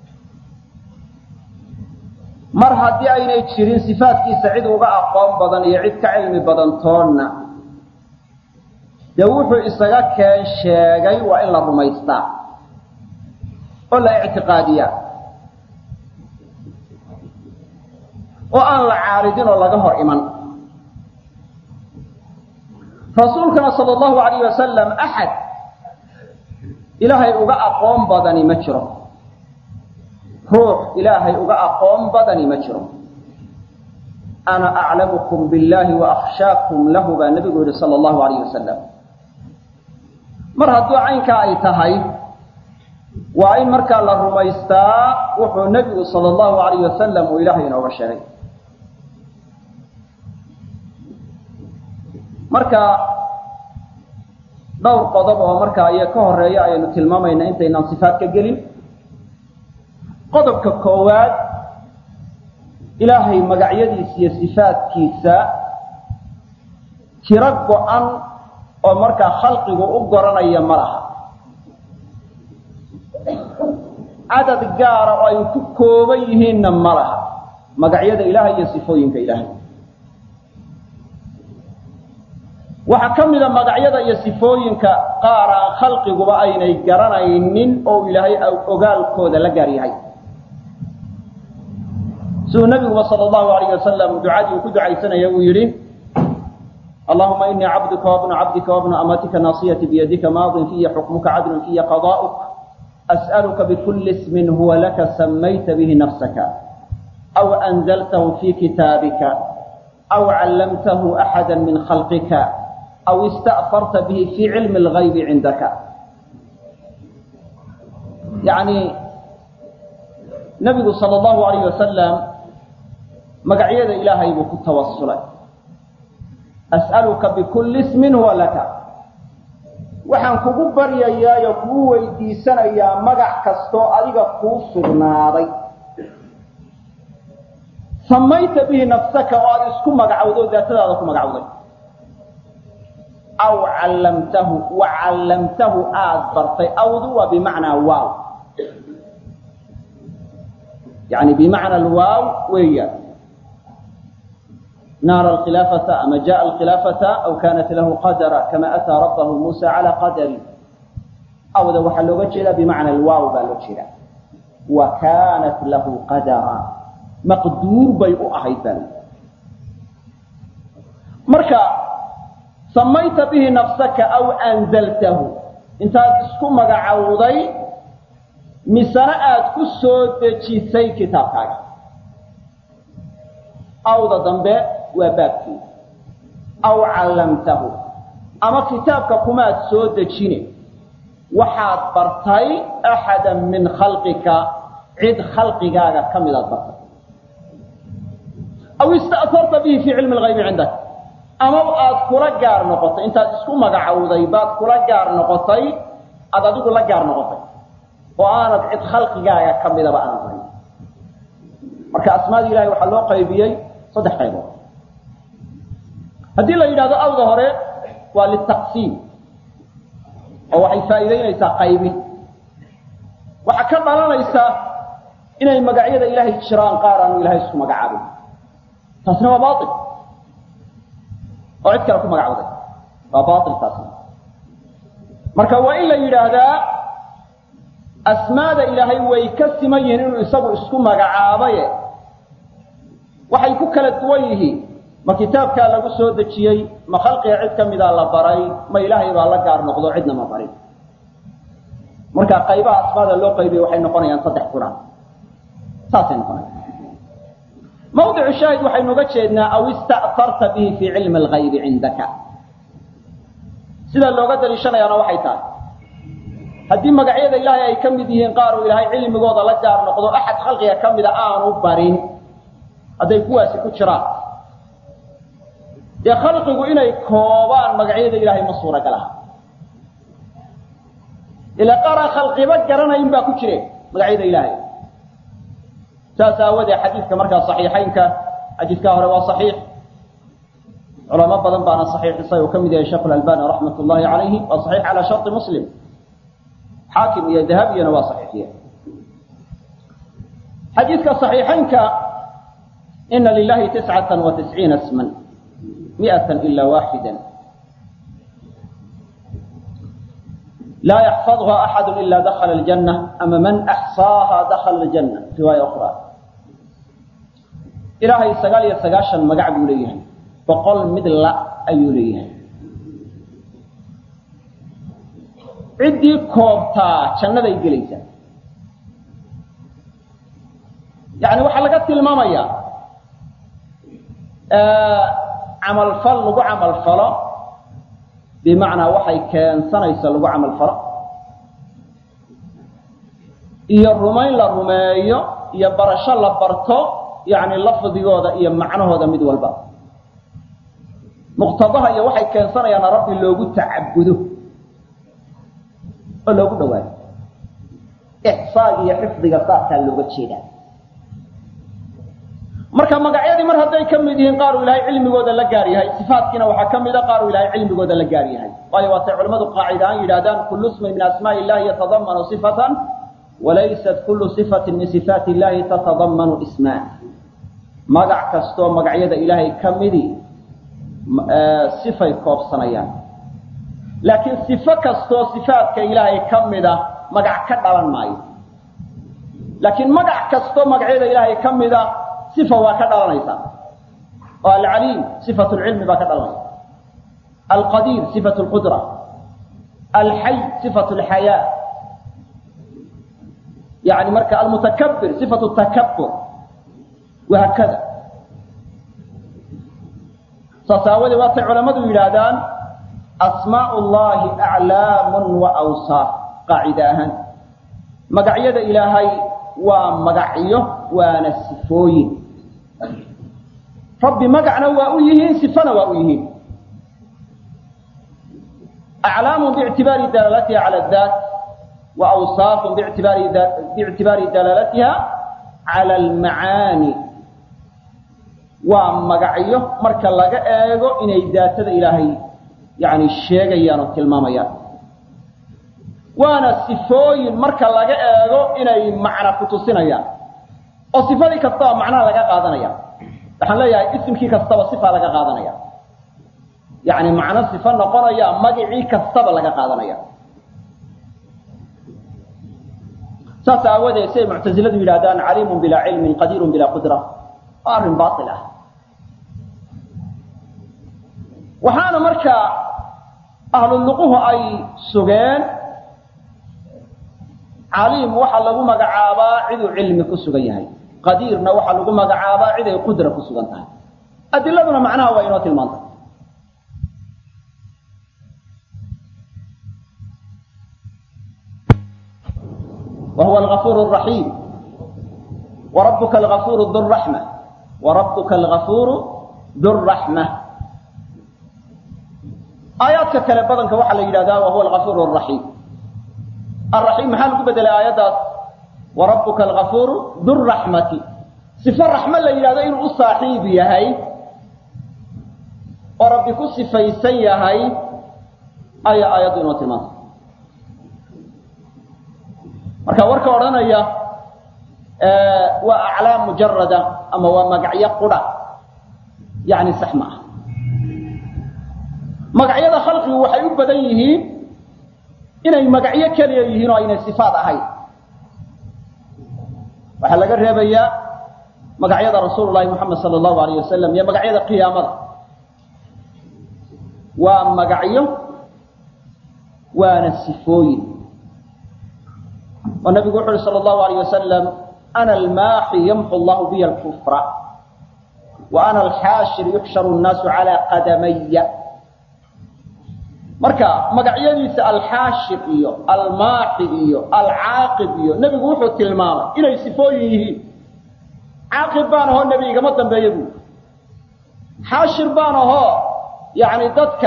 mar haddii aynay jirin sifaatkiisa cid uga aqoon badan iyo cid ka cilmi badan toonna dee wuxuu isaga keen sheegay waa in la rumaystaa oo la ictiqaadiyaa oo aan la caaridin oo laga hor iman rasuulkana sala allahu alayh wasalam axad ilaahay uga aqoon badani ma jiro ruux ilaahay uga aqoon badani ma jiro ana aclamukum billahi wa akhshaakum lahu baa nabigu yihi sala allahu alayh wasalam mar hadduu caynkaa ay tahay waa in markaa la rumaystaa wuxuu nebigu sala allahu alayh wasalam uu ilaahay inooga sheegay marka dhowr qodob oo markaa iyo ka horeeya ayaynu tilmaamayna intaynaan sifaat ka gelin qodobka koowaad ilaahay magacyadiisa iyo sifaatkiisa tiro go-an oo markaa khalqigu u goranaya ma laha cadad gaara oo ay ku kooban yihiinna ma laha magacyada ilaahay iyo sifooyinka ilaahay waxaa ka mida magacyada iyo sifooyinka qaar aan khalqiguba aynay garanaynin oo ilaahay ogaalkooda la gaar yahay siduu nabiguba sal allahu alayh wasalam ducadii uu ku ducaysanaya uu yidhi allahuma inii cabduka wabnu cabdika wabnu amatika naasiyati biyadika maadin fiya xukmuka cadlun fiya qada'uk as'aluka bikuli ismin huwa laka samayta bihi nafsaka aw anzaltahu fi kitaabika aw callamtahu axada min khalqika aw ista'farta bihi fi cilmi اlgaybi cindaka yani nabigu sal allahu alayh wasalam magacyada ilaahay buu ku tawasulay as'aluka bikulli ismin huwa laka waxaan kugu baryayaayo kugu weydiisanayaa magac kastoo adiga kuu sugnaaday samayta bihi nafsaka oo aada isku magacowdo daatadaada ku magacowday aw callamtahu wa callamtahu aada bartay awdu waa bimacnaa waaw yani bimacna alwaaw weeyaan naara alkhilaafata ama jaءa alkhilaafata aw kanat lahu qadara kama ataa rabbahu muusa cala qadari awda waxaa looga jeedaa bimacna alwaaw baa loo jeedaa wa kanat lahu qadara maqduur bay u ahayd baa marka samayta bihi nafsaka aw anzaltahu intaad isku magacowday misena aada ku soo dejisay kitaabkaaga awda dambe waa baabkii aw callamtahu ama kitaabka kumaad soo dejine waxaad bartay axada min khalqika cid khalqigaaga ka midaad bartay aw ista'farta bihi fii cilmi lgaybi cindak ama aad kula gaar noqotay intaad isku magacowday baad kula gaar noqotay aada adigu la gaar noqotay oo aanad cid khalqigaaga ka midaba aanad hayn marka asmaada ilahay waxaa loo qaybiyey saddex qaybood haddii la yidhahdo awda hore waa litaqsiim oo waxay faa'iidaynaysaa qaybin waxaa ka dhalanaysa inay magacyada ilaahay jiraan qaar aanu ilahay isku magacaabin taasna waa baail oo cid kale ku magacawday waa baail taasna marka waa in la yidhaahdaa asmaada ilaahay way ka siman yihiin inuu isagu isku magacaabaye waxay ku kala duwan yihiin ma kitaabkaa lagu soo dejiyey ma khalqiga cid ka mida la baray ma ilaahay baa la gaar noqdo cidna ma barin marka qaybaha asmaada loo qaybiye waxay noqonayaan saddex quraan saasay noqonayaan mawdicu shaahid waxaynu uga jeednaa aw ista'tarta bihi fii cilmi alghaybi cindaka sida looga daliishanayaana waxay tahay haddii magacyada ilaahay ay ka mid yihiin qaar uu ilaahay cilmigooda la gaar noqdo axad khalqiga ka mida aanu barin hadday kuwaasi ku jiraan dee khalqigu inay koobaan magacyada ilaahay ma suuragal aha ilaa qaaraan khalqiba garanayn baa ku jire magacyada ilaahay saas aawadee xadiidka markaa saxiixaynka xadiidkaa hore waa saxiix culamo badan baana saxiixisay uu ka mid yahay sheekh albani raxmat ullahi calayhi waa saxiix calaa sharti muslim xaakim iyo dahabiyana waa saxiixiye xadiidka saxiixaynka ina lilahi tiscata wa tisciina sman miata ila waaxida laa yaxfadha axadu ila dakhala aljanna ama man axsaaha dakhala aljanna riwaaya ukhra ilaahay sagaal iyo sagaashan magac buu leeyahay boqol mid la ayuu leeyahay ciddii koobtaa jannaday gelaysaa yani waxaa laga tilmaamayaa camalfal lagu camalfalo bimacnaa waxay keensanaysa lagu camalfalo iyo rumayn la rumeeyo iyo barasho la barto yani lafdigooda iyo macnahooda mid walba muqtadaha iyo waxay keensanayaana rabbi loogu tacabudo oo loogu dhawaayo ixsaag iyo xifdiga saasaa looga jeedaa marka magacyadii mar hadday ka mid yihiin qaar uu ilaahay cilmigooda la gaar yahay sifaatkiina waxaa ka mida qaar uu ilaahay cilmigooda la gaar yahay waayo waatay culamadu qaacida aan yidhahdaan kullu ismin min asmaaءi illahi yatadamanu sifatan walaysat kullu sifatin min sifaati illahi tatadamanu ismaan magac kastoo magacyada ilaahay ka midi sifay koobsanayaan laakiin sifo kastoo sifaadka ilaahay ka mida magac ka dhalan maayo laakiin magac kastoo magacyada ilaahay ka mida sifa waa ka dhalanaysaa oo alcaliim sifat lcilmi baa ka dhalanaysa alqadiir sifat lqudra alxay sifat lxayaa yani marka almutakabir sifat takabur wahaakada saas aawadee waatay culammadu yidhaahdaan asmaau llahi aclaamun wa awsaaf qaacida ahaan magacyada ilaahay waa magacyo waana sifooyin rabbi magacna waa u yihiin sifana waa u yihiin aclaamun biictibaari dalaalatiha cala daat wa awsaafun biictibaari biictibaari dalaalatiha cala almacaani waa magacyo marka laga eego inay daatada ilaahay yani sheegayaan oo tilmaamayaan waana sifooyin marka laga eego inay macna ku tusinayaan oo sifadii kastaba macnaha laga qaadanaya waxaan leeyahay isimkii kastaba sifa laga qaadanaya yani macno sifo noqonaya magicii kastaba laga qaadanaya saas aawadeed siay muctasiladu yidhahdaan caliimun bilaa cilmin qadiirun bilaa qudra waa arrin baail ah waxaana marka ahluluquhu ay sugeen caliim waxaa lagu magacaabaa ciduu cilmi ku sugan yahay qadiirna waxaa lagu magacaabaa cid ay qudra ku sugan tahay adiladuna macnaha waa inoo tilmaantay wa huwa algafuur raxiim wa rabuka algafuuru durraxma wa rabuka algafuuru durraxma aayaadka kale badanka waxaa la yidhahdaa wa huwa algafuur raxiim araxiim maxaa lagu bedelay aayaddaas wa rabbuka algafuuru durraxmati sifo raxmo la yidhahdo inuu u saaxiib yahay oo rabbi ku sifaysan yahay ayaa aayaddu inoo tilmaantay marka warka odhanaya waa aclaam mujarada ama waa magacyo qura yani sax ma aha magacyada khalqigu waxay u badan yihiin inay magacyo keliya yihiin oo aynay sifaat ahayn waxaa laga reebayaa magacyada rasuul lahi moxamed sala allahu alayh wasalam iyo magacyada qiyaamada waa magacyo waana sifooyin oo nabigu wuxu uhi sala allahu alayh wasalam ana almaaxi yamxu allahu biya alkufra wa ana alxaashir yuxsharu nnaasu calaa qadamaya marka magacyadiisa alxaashir iyo almaaxi iyo alcaaqib iyo nebigu wuxuu tilmaamay inay sifooyin yihiin caaqib baan ahoo nebi igama dambeeya buui xaashir baan ahoo yani dadka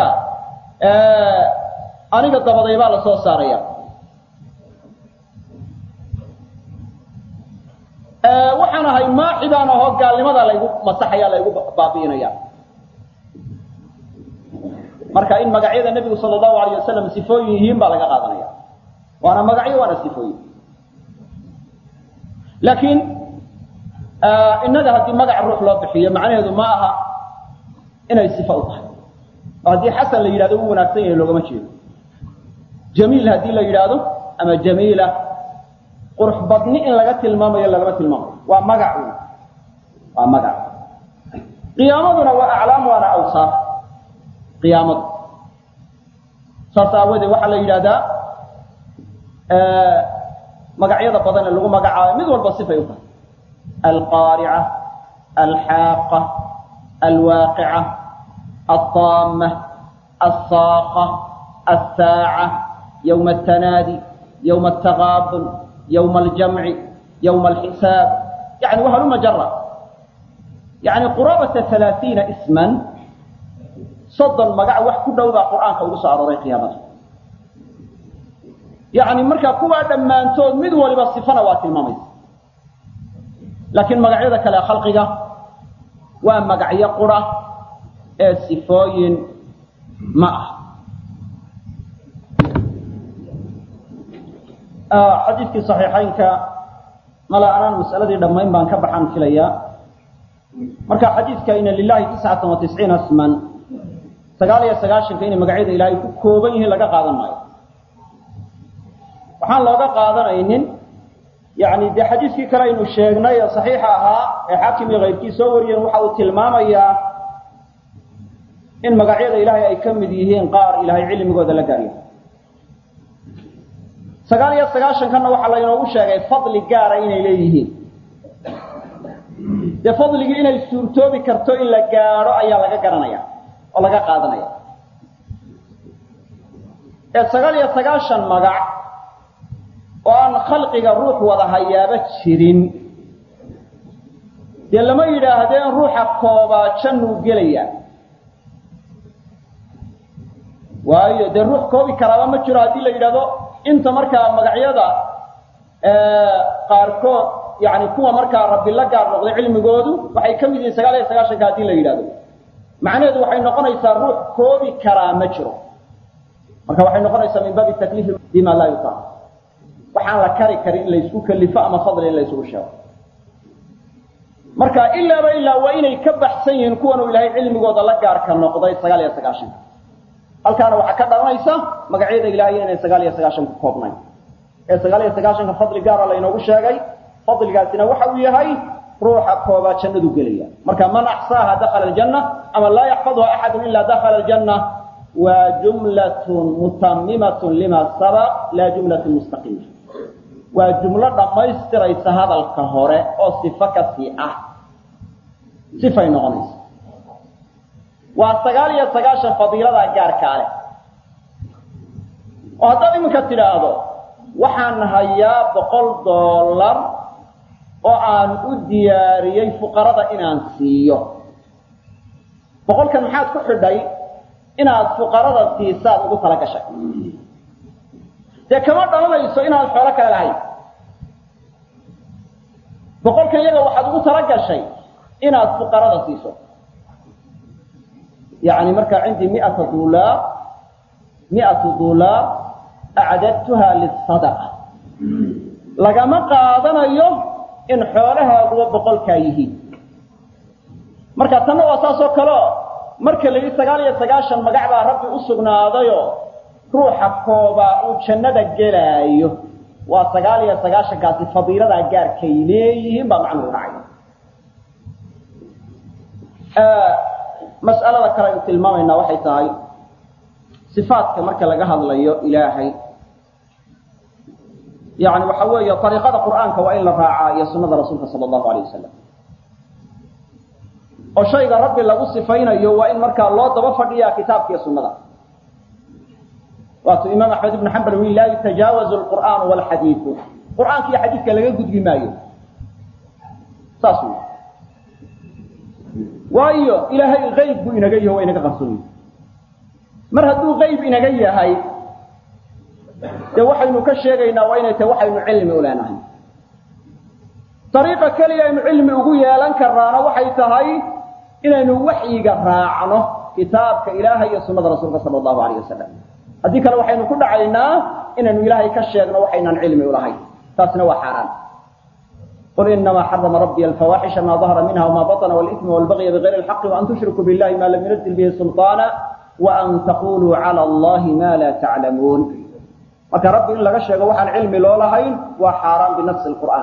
aniga dabaday baa la soo saaraya waxaan ahay maaxi baan ahoo gaalnimada laygu masaxaya laygu baabi'inaya marka in magacyada nebigu sala allahu alayh wasalam sifooyin yihiin baa laga qaadanaya waana magacyo waana sifooyin laakiin innaga haddii magac ruux loo bixiyo macnaheedu ma aha inay sifa u tahay oo haddii xasan la yidhahdo u wanaagsan yahay loogama jeedo jamiil haddii la yidhaahdo ama jamiila qurux badni in laga tilmaamayo lagama tilmaamayo waa magac waa magac qiyaamaduna waa aclaam waana awsaaf qiyaamadu saas aawadeed waxaa la yidhahdaa magacyada badan ee lagu magacaabo mid walba sifay u tahay alqaarica alxaaqa alwaaqica alطaama alsaaqa alsaaca yowma altanaadi yowma altagaabun yowma aljamci yowma alxisaab yani wahaluma jara yani quraabata alaaiina isman soddon magac wax ku dhow baa qur'aanka ugu soo arooray qiyaamada yani markaa kuwaa dhammaantood mid waliba sifana waa tilmaamaysa laakiin magacyada kale khalqiga waa magacyo qura ee sifooyin ma ah xadiidkii صaxiixaynka mala anaan mas'aladii dhammayn baan ka baxaan filayaa marka xadiidka ina lilahi tiscata wa tisciina sman sagaal iyo sagaashanka inay magacyada ilaahay ku kooban yihiin laga qaadan maayo waxaan looga qaadanaynin yani dee xadiiskii kale aynu sheegnay ee saxiixa ahaa ee xaakim iyo kayrkii soo wariyeen waxa uu tilmaamayaa in magacyada ilaahay ay ka mid yihiin qaar ilaahay cilmigooda la gaarya sagaal iyo sagaashankanna waxaa laynoogu sheegay fadli gaara inay leeyihiin dee fadligii inay suurtoobi karto in la gaadho ayaa laga garanaya oo laga qaadanaya ee sagaal iyo sagaashan magac oo aan khalqiga ruux wada hayaaba jirin dee lama yidhaahdeen ruuxa koobaa jannuu gelaya waayo dee ruux koobi karaaba ma jiro haddii la yidhahdo inta markaa magacyada qaarkood yani kuwa markaa rabbi la gaar noqday cilmigoodu waxay ka mid yihiin sagaal iyo sagaashanka haddii la yidhahdo macnaheedu waxay noqonaysaa ruux koobi karaa ma jiro marka waxay noqonaysaa min baabi takliifi bima laa yutaq waxaan la kari karin in laysku kalifo ama fadli in laysugu sheego marka ilaaba ilaa waa inay ka baxsan yihiin kuwan uu ilaahay cilmigooda la gaarka noqday sagaal iyo sagaashanka halkaana waxaa ka dhalanaysa magacyada ilaahay inay sagaal iyo sagaashan ku koobnayn ee sagaal iyo sagaashanka fadli gaara laynoogu sheegay fadligaasina waxa uu yahay ruuxa koobaa jannadu gelaya marka man axsaaha dakhala aljanna ama laa yaxfadha axadu ila dakhala aljanna waa jumlatun mutamimatun lima sabaq laa jumlatun mustaqima waa jumlo dhammaystiraysa hadalka hore oo sifo kasii ah sifay noqonaysa waa sagaal iyo sagaashan fadiiladaa gaarkaa leh oo haddaad iminka tidhaahdo waxaan hayaa boqol dollar oo aan u diyaariyey fuqarada inaan siiyo boqolkan maxaad ku xidhay inaad fuqarada siisaad ugu tala gashay dee kama dhalanayso inaad xoolo kale lahayn boqolkan iyaga waxaad ugu tala gashay inaad fuqarada siiso yani markaa cindii miata dulaar miatu dulaar acdadtuha lisadaqa lagama qaadanayo in xoolahaaguba boqolkaa yihiin marka tanna waa saas oo kaleo marka la yidhi sagaal iyo sagaashan magac baa rabbi u sugnaadayo ruuxa koobaa uu jannada gelaayo waa sagaal iyo sagaashankaasi fadiiladaa gaarkay leeyihiin baa macnuhu dhacay mas'alada kale aynu tilmaamaynaa waxay tahay sifaadka marka laga hadlayo ilaahay yani waxa weeye ariiqada qur'aanka waa in la raacaa iyo sunada rasuulka sala allahu alayh wasalam oo shayga rabbi lagu sifaynayo waa in markaa loo daba fadhiyaa kitaabka iyo sunada waatuu imaam axmed ibnu xambal ui laa yutajaawazu lqur'aanu walxadiidu qur'aanka iyo xadiidka laga gudbi maayo saas wy waayo ilaahay ayb buu inaga yaho waa inaga qarsoonyi mar hadduu qayb inaga yahay dee waxaynu ka sheegaynaa waa inay tahay waxaynu cilmi u leenahay ariiqa keliya aynu cilmi ugu yeelan karnaana waxay tahay inaynu waxyiga raacno kitaabka ilaahay iyo sunada rasuulka sala allahu alayh wasalam haddii kale waxaynu ku dhacaynaa inaynu ilaahay ka sheegno waxaynaan cilmi ulahayn taasina waa xaaraan qul inamaa xarama rabbiy alfawaaxisha ma dahara minha wma baطna wاlإثma wاlbagya bغayri اlxaqi وan tushrikuu biاllahi ma lam yunazil bihi sulطaana وan taquluu calى allahi ma la taclamuun marka rabbi in laga sheego waxaan cilmi loo lahayn waa xaaraan binafsi qur'aan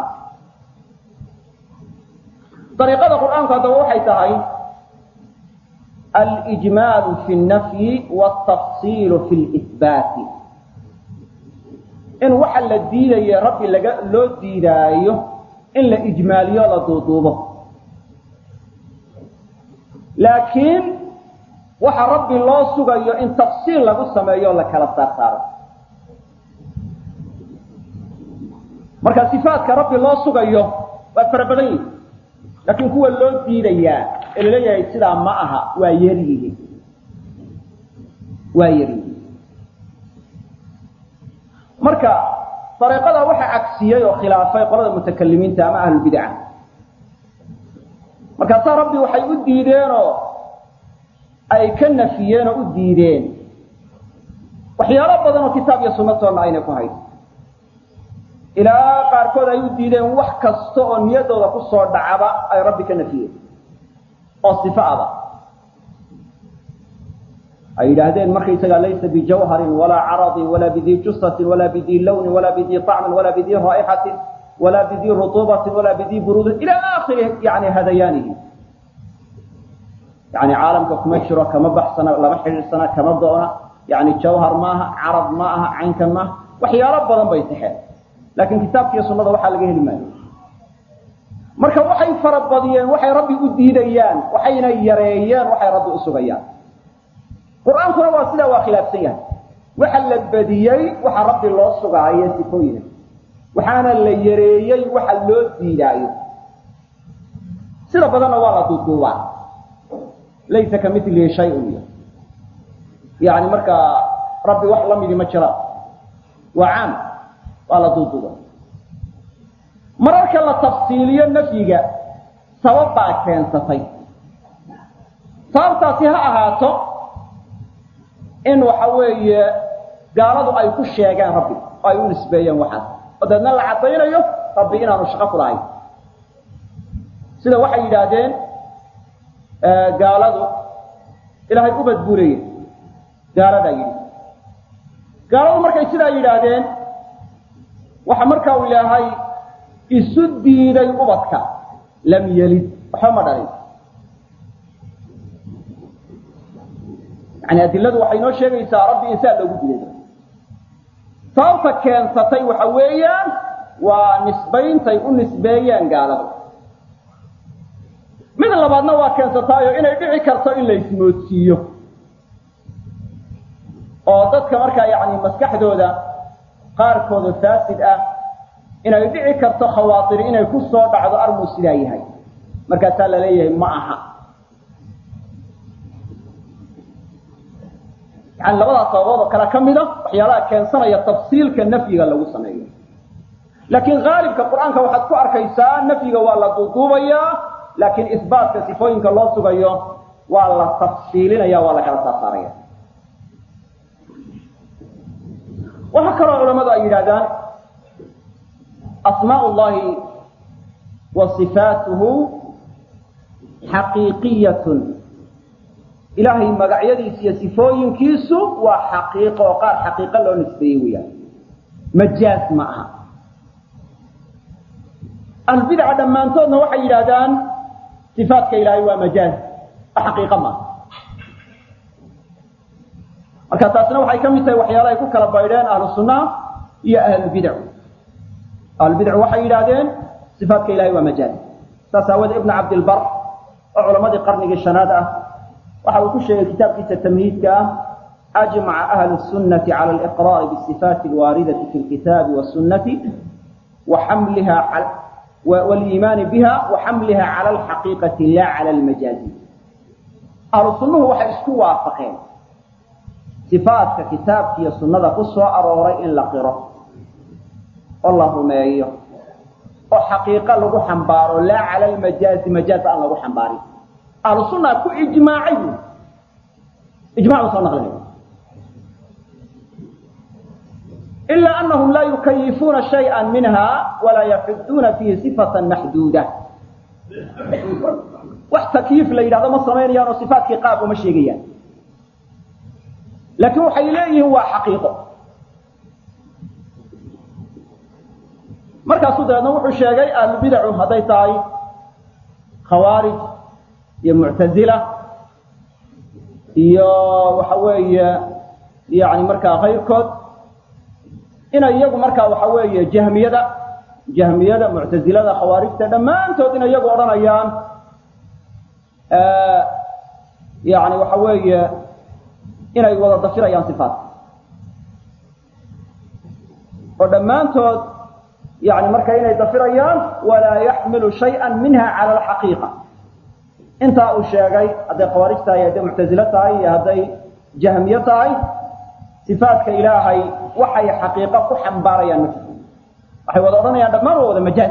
ariiqada qur'aanku haddaba waxay tahay alijmaalu fi اnafyi wاtafsiilu fi lihbaati in waxa la diidaye rabbi laga loo diidaayo in la ijmaaliyo la duuduubo laakiin waxa rabbi loo sugayo in tafsiil lagu sameeyo o la kala saar saaro marka sifaadka rabbi loo sugayo waa fara badan yihi laakiin kuwa loo diidayaa ee laleeyahay sidaa ma aha waa yaryihiin waa yaryihiin marka dariiqada waxaa cagsiyey oo khilaafay qolada mutakalimiinta ama ahlulbidca markaasaa rabbi waxay u diideenoo ay ka nafiyeen oo u diideen waxyaalo badan oo kitaab iyo sunnatoonna aynay ku hayn ilaa qaarkood ay u diideen wax kasta oo niyaddooda ku soo dhacaba ay rabbi ka nafiyeen oo sifo aba ay yidhaahdeen markaysagaa laysa bijawharin walaa caradin walaa bidii jusatin walaa bidii lawnin walaa bidii طacmin walaa bidii raa'ixatin walaa bidii rutuubatin walaa bidii buruudin ila aakhiri yani hadayaanihi yani caalamka kuma jiro kama baxsana lama xidhiidsana kama doona yani jawhar maaha carad ma aha caynkan maaha waxyaalo badan bay taxeen laakiin kitaabkiiyo sunnada waxaa laga heli maayo marka waxay farabadiyeen waxay rabbi u diidayaan waxayna yareeyeen waxay rabbi u sugayaan qur-aankuna waa sidaa waa khilaafsan yahay waxa la badiyey waxa rabbi loo sugaayo sifooyina waxaana la yareeyey waxa loo diidaayo sida badanna waa la duuduubaa laysa ka milihi shayun iyo yani markaa rabbi wax la midi ma jiraan waa caam waa la duuduuba mararka la tafsiiliyo nafyiga sabab baa keensatay sababtaasi ha ahaato in waxa weeye gaaladu ay ku sheegaan rabbi oo ay u nisbeeyeen waxaas oo deedna la caddaynayo rabbi inaanu shaqo ku lahayn sida waxay yidhaahdeen gaaladu ilaahay ubad buu leeyahy gaaladaa yidhi gaaladu markay sidaa yidhaahdeen waxa markaa uu ilaahay isu diiday ubadka lam yelid waxba ma dhalin yani adiladu waxay noo sheegaysaa rabbi insaan loogu dilay sababta keensatay waxa weeyaan waa nisbayntay u nisbeeyeen gaaladu mid labaadna waa keensataayo inay dhici karto in la ismoodsiiyo oo dadka markaa yani maskaxdooda qaarkooda faasid ah inay dhici karto khawaatiri inay ku soo dhacdo armuu sidaa yahay markaasaa la leeyahay ma aha yani labadaas sababood oo kale ka mida waxyaalaha keensanaya tafsiilka nafyiga lagu sameeyo laakiin haalibka qur-aanka waxaad ku arkaysaa nafyiga waa la duuduubayaa laakiin isbaatka sifooyinka loo sugayo waa la tafsiilinaya waa la kala saarsaaraya waxaa kaloo culamadu ay yidhahdaan asmaء اllahi wa صifaatuhu xaqiiqiyat ilaahay magacyadiisa iyo sifooyinkiisu waa xaqiiqo oo qaar xaqiiqo loo nisbeeyey weyaan majaaz ma aha ahlulbidaca dhammaantoodna waxay yidhaahdaan sifaatka ilaahay waa majaaz xaqiiqo maaha marka taasna waxay ka mid tahay waxyaala ay ku kala baydheen ahlu sunnaha iyo ahlulbidac ahlulbidac waxay yidhaahdeen sifaatka ilahay waa majaaz saas aawoodee ibn cabdilbar oo culamadii qarnigii shanaad ah waxa uu ku sheegay kitaabkiisa tamhiidka ah ajmaca ahlu sunnati cala aliqraari bisifaati alwaaridati fi lkitaabi wasunnati wa xamliha waliimaani biha wa xamliha cala alxaqiiqati la cala almajaazi ahlu sunnuhu waxay isku waafaqeen sifaatka kitaabka iyo sunnada ku soo arooray in la qiro oo la rumeeyo oo xaqiiqo lagu xambaaro laa cala almajaazi majaaz aan lagu xambaarin ahlu sunna ku ijmaacay bu ijmac buu soo naqlinaya ilaa anahum laa yukayifuuna shayئa minha walaa yaxuduuna fiihi sifata maxduuda wax takyiif la yidhahdo ma samaynayaan oo sifaatkii qaab uma sheegayaan laakiin waxay leeyihiin waa xaqiiqo markaasuu dabeedna wuxuu sheegay ahlubidacu hadday tahay khawaarij iyo muctazila iyo waxa weeye yani markaa kayrkood inay iyagu markaa waxa weeye jahmiyada jahmiyada muctazilada khawaarijta dhammaantood inay iyagu odhanayaan yani waxa weeye inay wada dafirayaan sifaatka oo dhammaantood yani marka inay dafirayaan walaa yaxmilu shayئa minha cala alxaqiiqa intaa uu sheegay hadday khawaarij tahay hadday muctazilo tahay iyo hadday jahmiye tahay sifaatka ilaahay waxay xaqiiqo ku xambaarayaan ma jirto waxay wada odhanayaan dhammaan waa wada majaaz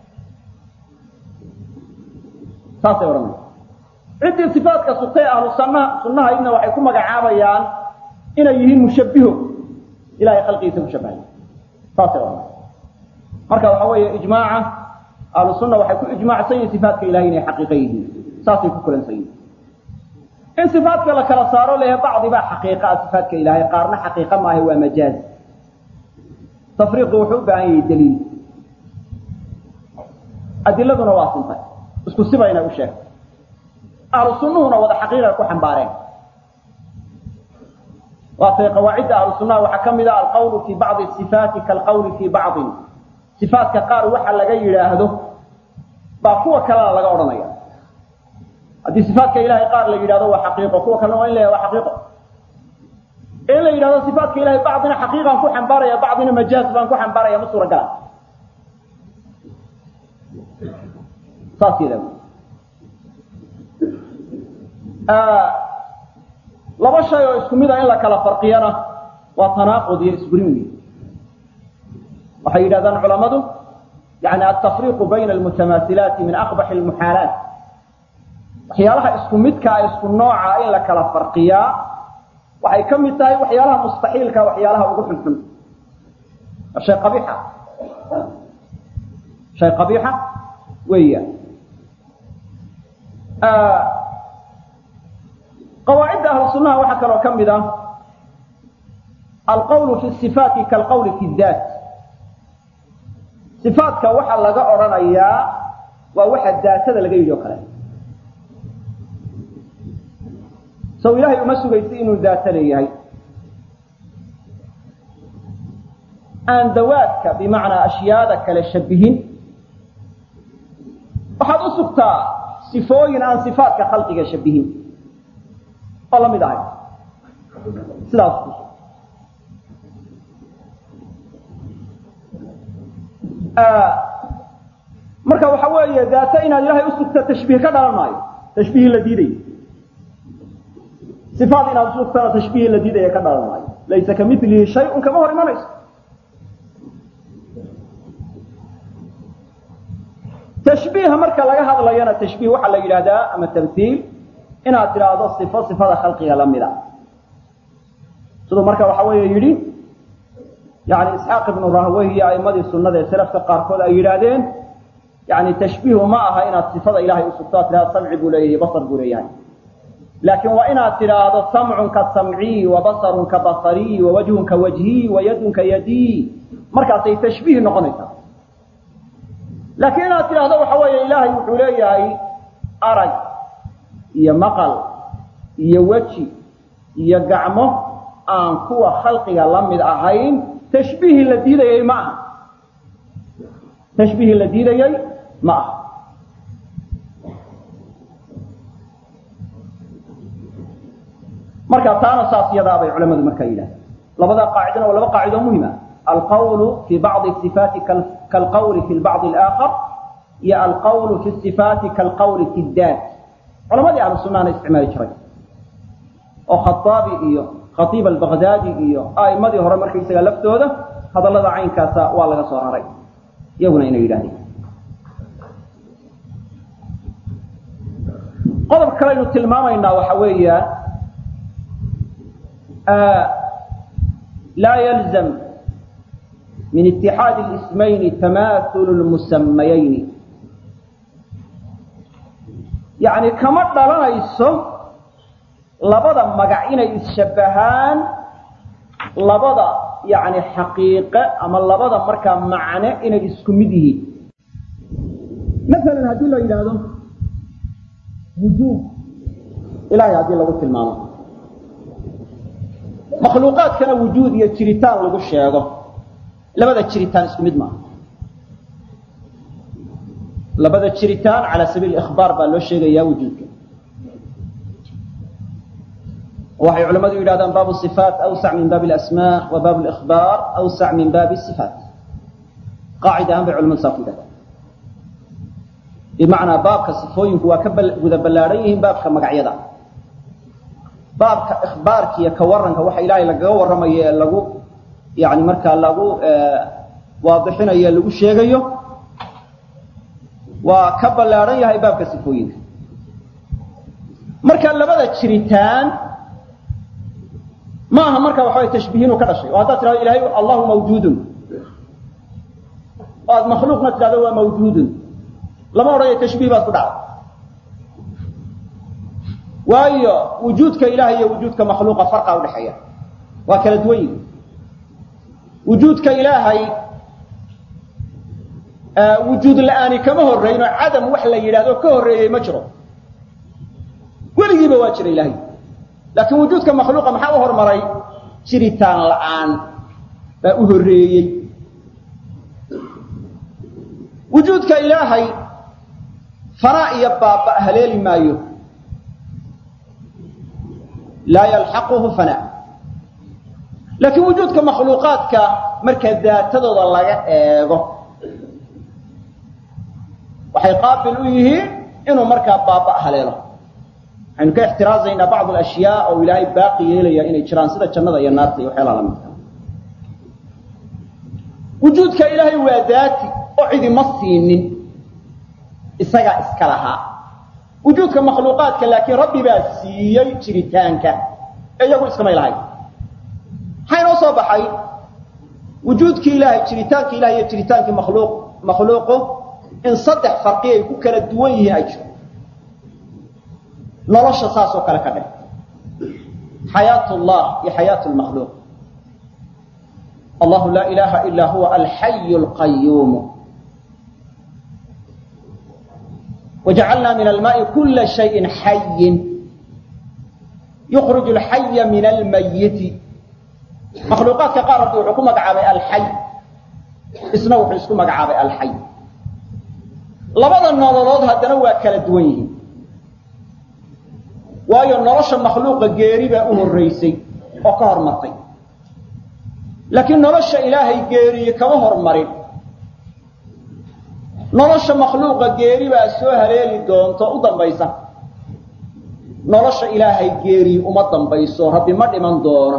saasay odhanaya ciddii sifaatka sugtay ahlu sunnaha sunnahaydna waxay ku magacaabayaan inay yihiin mushabbiho ilahay khalqigiisa ku shabahay saasay odhanaya marka waxa weeye ijmaaca ahlu sunna waxay ku ijmaacsan yihin sifaatka ilahay inay xaqiiqo yihiin saasay ku kulansan yihin in sifaatka la kala saaro lehe bacdi baa xaqiiqa ah sifaatka ilaahay qaarna xaqiiqa maaha waa majaaz tafriiqu wuxuu u baahan yahay daliil adiladuna waa sintay isku sibayna u sheegtay ahlu sunnuhuna wada xaqiiqa ku xambaareen waatay qawaacidda ahlu sunnaha waxaa ka mid ah alqawlu fii bacdi sifaati kaalqawli fii bacdin sifaatka qaar waxa laga yidhaahdo baa kuwa kalena laga odhanaya haddii sifaatka ilahay qaar la yidhahdo waa xaqiiqo kuwa kalena waa in la waa xaqiiqo in la yidhahdo sifaatka ilahay bacdina xaqiiqaan ku xambaaraya bacdina majaaz baan ku xambaaraya ma suuragala saas yada laba shay oo isku mid a in la kala farqiyana waa tanaaqud iyo isburin wey waxay yidhahdaan culamadu yani altafriiqu bayna almutamaasilaati min aqbaxi almuxaalaat waxyaalaha isku midkaa isku nooca in la kala farqiyaa waxay ka mid tahay waxyaalaha mustaxiilka waxyaalaha ugu xunxun shay qabiixa shay qabiixa weeyaan qawaacidda ahlu sunnaha waxaa kaloo ka mid ah alqawlu fi sifaati kaalqawli fi daat sifaatka waxaa laga odhanayaa waa waxa daatada laga yidhi o kale sow ilaahay uma sugaysa inuu daata leeyahay aan dawaadka bimacnaa ashyaada kale shabihin waxaad u sugtaa sifooyin aan sifaatka khalqiga shabihin oo la mid ahay sidaas marka waxa weeye daata inaad ilaahay usugta tashbiih ka dhalan maayo tashbiihii la diidayo sifaad inaad usugtana tashbiihii la diidaya ka dhalan maayo laysa kamilihi shay-un kama hor imanayso tashbiiha marka laga hadlayana tashbiih waxaa la yidhahdaa ama tamhiil inaad tidhaahdo sifo sifada khalqiga la mida siduu marka waxa weeye yidhi yani isxaaq ibnu rahwey iyo a'imadii sunnada ee salafka qaarkood ay yidhaahdeen yani tashbiihu ma aha inaad sifada ilahay usugto ad tidhahdo samci buu leeyahay basar buu leeyahay laakiin waa inaad tidhaahdo samcun ka samcii wa basarun ka basarii wa wajhun ka wajhii wa yadun ka yadii markaasay tashbiih noqonaysaa laakiin inaad tidhaahdo waxa weeye ilaahay wuxuu leeyahay arag iyo maqal iyo weji iyo gacmo aan kuwa khalqiga la mid ahayn tashbiihii la diidayey ma aha tashbiihii la diidayey ma aha marka taana saas yadaa bay culamadu markaa yidhahdeen labada qaacidana waa laba qaacido muhima alqawlu fi bacdi sifaati kalqawli fi bacdi alaakhar iyo alqawlu fi sifaati kalqawli fi daat culamadii ahlu sunnahana isticmaali jiray oo khaaabi iyo khaiib albagdaadi iyo a'imadii hore markaysaga laftooda hadallada caynkaasa waa laga soo raray iyaguna inay yidhahdeen qodob kalaynu tilmaamaynaa waxa weeya laa yalzam min itixaadi اlismayni tamaahulu lmusamayayni yani kama dhalanayso labada magac inay isshabbahaan labada yani xaqiiqe ama labada markaa macne inay isku mid yihiin masalan haddii la yidhaahdo wujuub ilahay haddii lagu tilmaamo makhluuqaadkana wujuud iyo jiritaan lagu sheego labada jiritaan isku mid maaha labada jiritaan cala sabiil ikhbaar baa loo sheegayaa wujuudka waxay culamadu yidhahdaan baabu صifaat awsac min baabi اlasmaa wa baabu اlإkhbaar awsac min baabi الصifaat qaacida ahaan bay culamadu saa ku yidhahdaan bimacnaa baabka sifooyinku waa ka guda ballaadhan yihiin baabka magacyada baabka ikhbaarka iyo ka waranka waxa ilaahay lagaga warramayo ee lagu yani markaa lagu waadixinayo ee lagu sheegayo waa ka ballaadhan yahay baabka sifooyinka marka labada jiritaan ma aha marka waxa way tashbiih inuu ka dhashay oo haddaad tidhahdo ilahay allahu mawjuudun oo aad makhluuqna tidhahdo waa mawjuudun lama odhanayo tashbiih baad ku dhacday waayo wujuudka ilahay iyo wujuudka makhluuqa farqa udhexeeya waa kala duwan yihi wujuudka ilaahay wujuud la-aani kama horreyno cadam wax la yidhahdo ka horreeyey ma jiro weligiiba waa jira ilahay laakiin wujuudka makhluuqa maxaa u hormaray jiritaan la-aan baa u horreeyey wujuudka ilaahay fanaa iyo baaba haleeli maayo laa yalxaquhu fanaa laakiin wujuudka makhluuqaadka marka daatadooda laga eego waxay qaabil u yihiin inuu markaa baaba haleelo waxaynu ka ixtiraazaynaa bacd alashyaa oo ilaahay baaqi yeelaya inay jiraan sida jannada iyo naarta iyo waxyaalaha lamidka wujuudka ilaahay waa daati oo cidima siinin isagaa iska lahaa wujuudka makhluuqaadka laakiin rabbi baa siiyey jiritaanka ee iyagu iskamay lahayn maxaa inoo soo baxay wujuudkii ilaahay jiritaankii ilahay iyo jiritaankii makhluuq makhluuqu in saddex farqi ay ku kala duwan yihiin ay jiro nolosha saas oo kale ka dheh xayaat llah iyo xayaat lmakhluuq allahu laa ilaha ila huwa alxayu lqayuumu wajacalna min almaai kula shayin xayin yukriju alxaya min almayiti makhluuqaadka qaar rabbi wuxuu ku magacaabay alxay isna wuxuu isku magacaabay alxay labada nololood haddana waa kala duwan yihiin waayo nolosha makhluuqa geeri baa u horraysay oo ka hormartay laakiin nolosha ilaahay geeriye kama hormarin nolosha makhluuqa geeri baa soo haleeli doonto u dambaysa nolosha ilaahay geeriye uma dambayso rabbi ma dhiman doono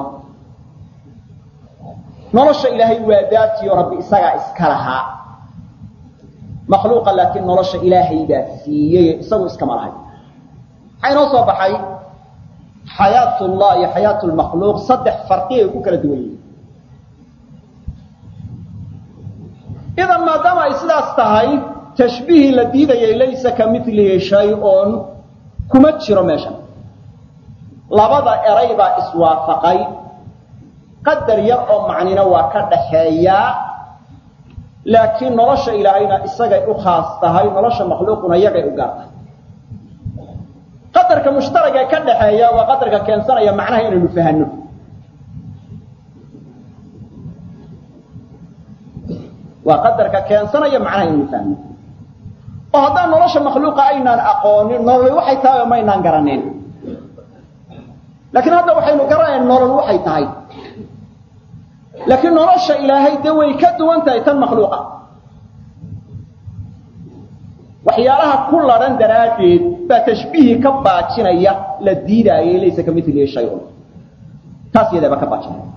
nolosha ilaahay waa daatiyo rabbi isagaa iska lahaa makhluuqa laakiin nolosha ilaahay baa siiyey isagu iskama lahay maxaa inoo soo baxay xayaat llah iyo xayaat lmakhluuq saddex farqi ay ku kala duwan yihiin sidaas tahay tashbiihii la diidayay laysa ka milihi shay-un kuma jiro meeshan labada eray baa iswaafaqay qadar yar oo macnina waa ka dhaxeeyaa laakiin nolosha ilaahayna isagay u khaas tahay nolosha makhluuquna iyagay u gaar tahay qadarka mushtaragee ka dhaxeeya waa qadarka keensanaya macnaha inaynu fahanno waa qadarka keensanaya macnaha inaynu fahno oo haddaan nolosha makhluuqa aynaan aqoonin nolol waxay tahay oo maynaan garaneen laakiin hadda waxaynu garanayn nolol waxay tahay laakiin nolosha ilaahay dee way ka duwan tahay tan makhluuqa waxyaalaha ku ladhan daraaddeed baa tashbiihii ka baajinaya la diidaayay laysa ka milihi shay-un taas iyadaa baa ka baajinaya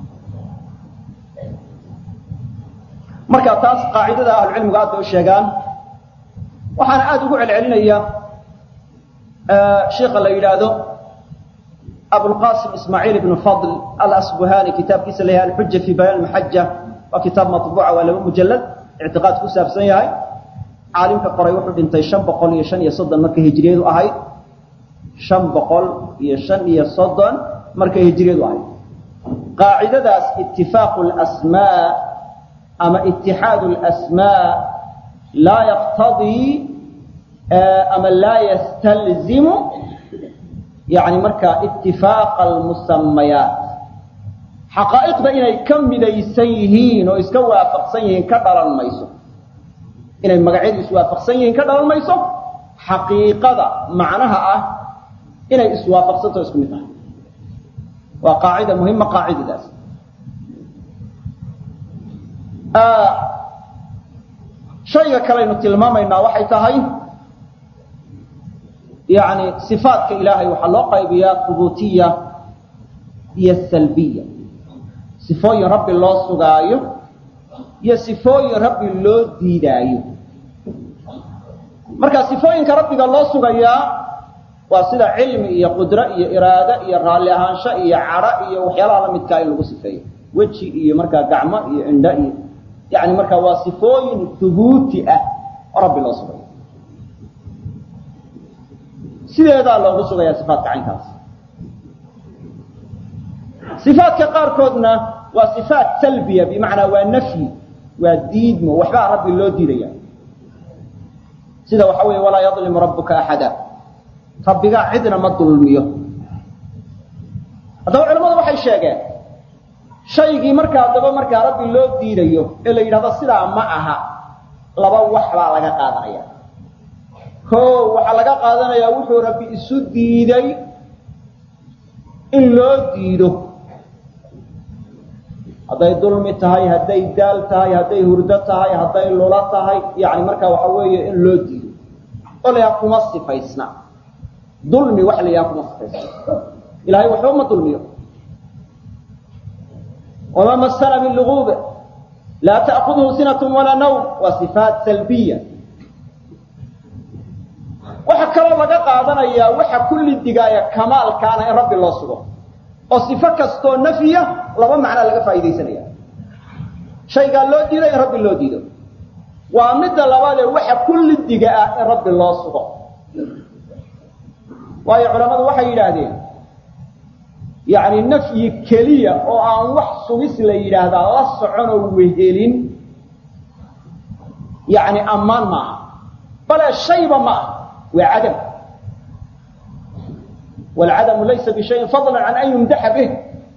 marka taas qaacidada ahlucilmigu aad bay u sheegaan waxaana aada ugu celcelinaya sheika la yidhaahdo abulqasim ismaaciil ibnu fadl alasbuhani kitaabkiisa la yahay alxuja fi bayaan maxaja waa kitaab maطbuuca waa laba mujalad ictiqaad ku saabsan yahay caalimka qoray wuxuu dhintay shan boqol iyo shan iyo soddon markay hijriyadu ahayd shan boqol iyo shan iyo soddon markay hijriyadu ahayd qaacidadaas itifaaqu lasmaa ama itixaadu lasmaa laa yaqtadii ama laa yastalzimu yani markaa itifaaqa almusamayaat xaqaa'iqda inay ka midaysan yihiin oo iska waafaqsan yihiin ka dhalan mayso inay magacyadu iswaafaqsan yihiin ka dhalan mayso xaqiiqada macnaha ah inay iswaafaqsanto isku mid tahay waa qaacida muhima qaacidadaas shayga kalaynu tilmaamaynaa waxay tahay yani صifaatka ilaahay waxaa loo qaybiyaa hubuutiya iyo salbiya sifooyin rabbi loo sugaayo iyo sifooyin rabbi loo diidaayo marka sifooyinka rabbiga loo sugayaa waa sida cilmi iyo qudro iyo iraado iyo raalli ahaansho iyo cadho iyo waxyaalaha la midkaa in lagu sifeeyo weji iyo markaa gacmo iyo indho iyo yani markaa waa sifooyin hubuuti ah oo rabbi loo sugayo sideedaa loogu sugayaa sifaatka caynkaas sifaatka qaarkoodna waa sifaat salbiya bimacnaa waa nafyi waa diidmo waxbaa rabbi loo diidaya sida waxa weeye walaa yadlimu rabbuka axada rabbigaa cidna ma dulmiyo haddaba culamadu waxay sheegeen shaygii markaa haddaba markaa rabbi loo diidayo ee la yidhahdo sidaa ma aha laba wax baa laga qaadanaya o waxaa laga qaadanayaa wuxuu rabbi isu diiday in loo diido hadday dulmi tahay hadday daal tahay hadday hurdo tahay hadday lulo tahay yani markaa waxa weeye in loo diido oo la yaha kuma sifaysna dulmi wax la yaha kuma sifaysna ilahay waxba ma dulmiyo wamaa masana min luguube laa ta'kudhu sinat walaa nawm waa sifaat salbiya waxaa kaloo laga qaadanayaa waxa kulli digaaya kamaalkaana in rabbi loo sugo oo sifo kastoo nafyiya laba macnaa laga faaidaysanaya shaygaa loo diido in rabbi loo diido waa midda labaadee waxa kulli diga ah in rabbi loo sugo waayo culammadu waxay yidhaahdeen yacni nafyi keliya oo aan wax sugis la yidhaahdaa la soconoo wehelin yacni ammaan maaha bale shayba ma aha waa cadam waalcadamu laysa bishayin fadlan can an yumdaxa bih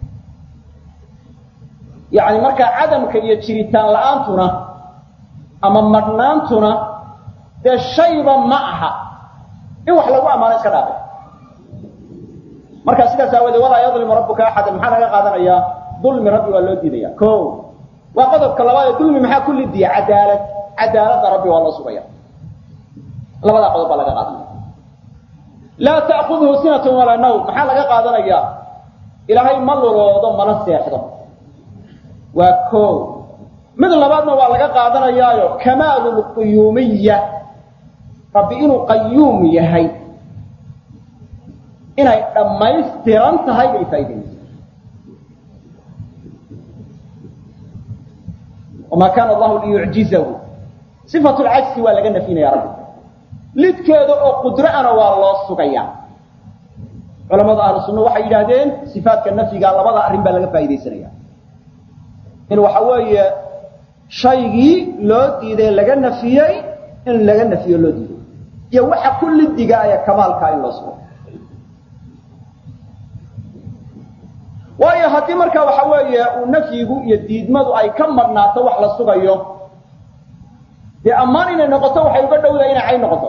yani markaa cadamka iyo jiritaan la-aantuna ama madhnaantuna dee shayba ma aha in wax lagu ammaano iska dhaafay marka sidaas aawadee walaa yadlimu rabbuka axadan maxaa laga qaadanayaa dulmi rabbi waa loo diidaya o waa qodobka labaadee dulmi maxaa ku lidiya cadaalad cadaaladda rabbi waa loo sugaya labadaa qodob baa laga qaadanaya laa ta'kudhu sinatun walaa nawm maxaa laga qaadanayaa ilaahay ma luloodo mana seexdo waa ko mid labaadna waa laga qaadanayaayo kamaalu lquyuumiya rabbi inuu qayuum yahay inay dhammaystiran tahay bay faa'idaynaysa wamaa kaana allahu liyucjizahu sifatulcajsi waa laga nafyinaya rabbi lidkeeda oo qudro ana waa loo sugaya culamada ahlu sunna waxay yidhaahdeen sifaatka nafyiga labada arrin baa laga faaidaysanaya in waxa weeye shaygii loo diiday laga nafiyey in laga nafiyo loo diiday iyo waxa ku lidiga aya kamaalkaa in loo sugo waayo haddii markaa waxa weeye uu nafyigu iyo diidmadu ay ka marnaato wax la sugayo dee ammaan inay noqoto waxay uga dhowdahay inay cayn noqoto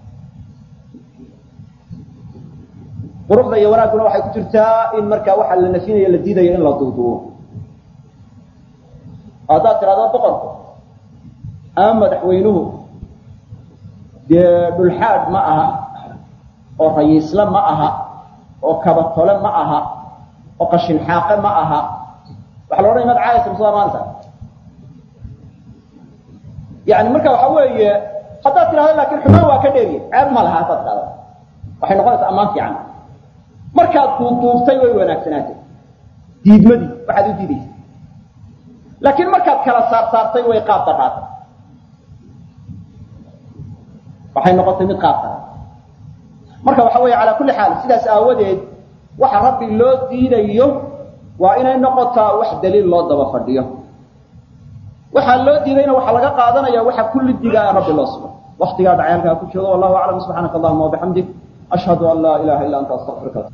quruxda iyo wanaagguna waxay ku jirtaa in markaa waxa la nafinayo la diidayo in la duuduubo haddaad tidhahdo boqorku ama madaxweynuhu dee dhulxaad ma aha oo rayiisle ma aha oo kabatole ma aha oo qashin xaaqe ma aha waxa la odhanaya mad caayasa masuda maanta yani marka waxa weeye haddaad tidhahdo laakin xumaan waa ka dheeriye ceeb ma laha haddaad tidhahdo waxay noqonaysaa ammaan fiican markaad duuduubtay way wanaagsanaatay diidmadii waxaad u diidaysa laakiin markaad kala saar saartay way qaab daraatay waxay noqotay mid qaab daraa marka waxa weeye calaa kulli xaal sidaas aawadeed waxa rabbi loo diidayo waa inay noqotaa wax daliil loo daba fadhiyo waxaa loo diidayna waxaa laga qaadanaya waxa kullidigaa rabbi loo sugo waktigaa dhacay halkaa ku joogo wallahu aclam subxaanaka allahuma wabixamdik ashhadu an laa ilaha illa anta astaqfiruka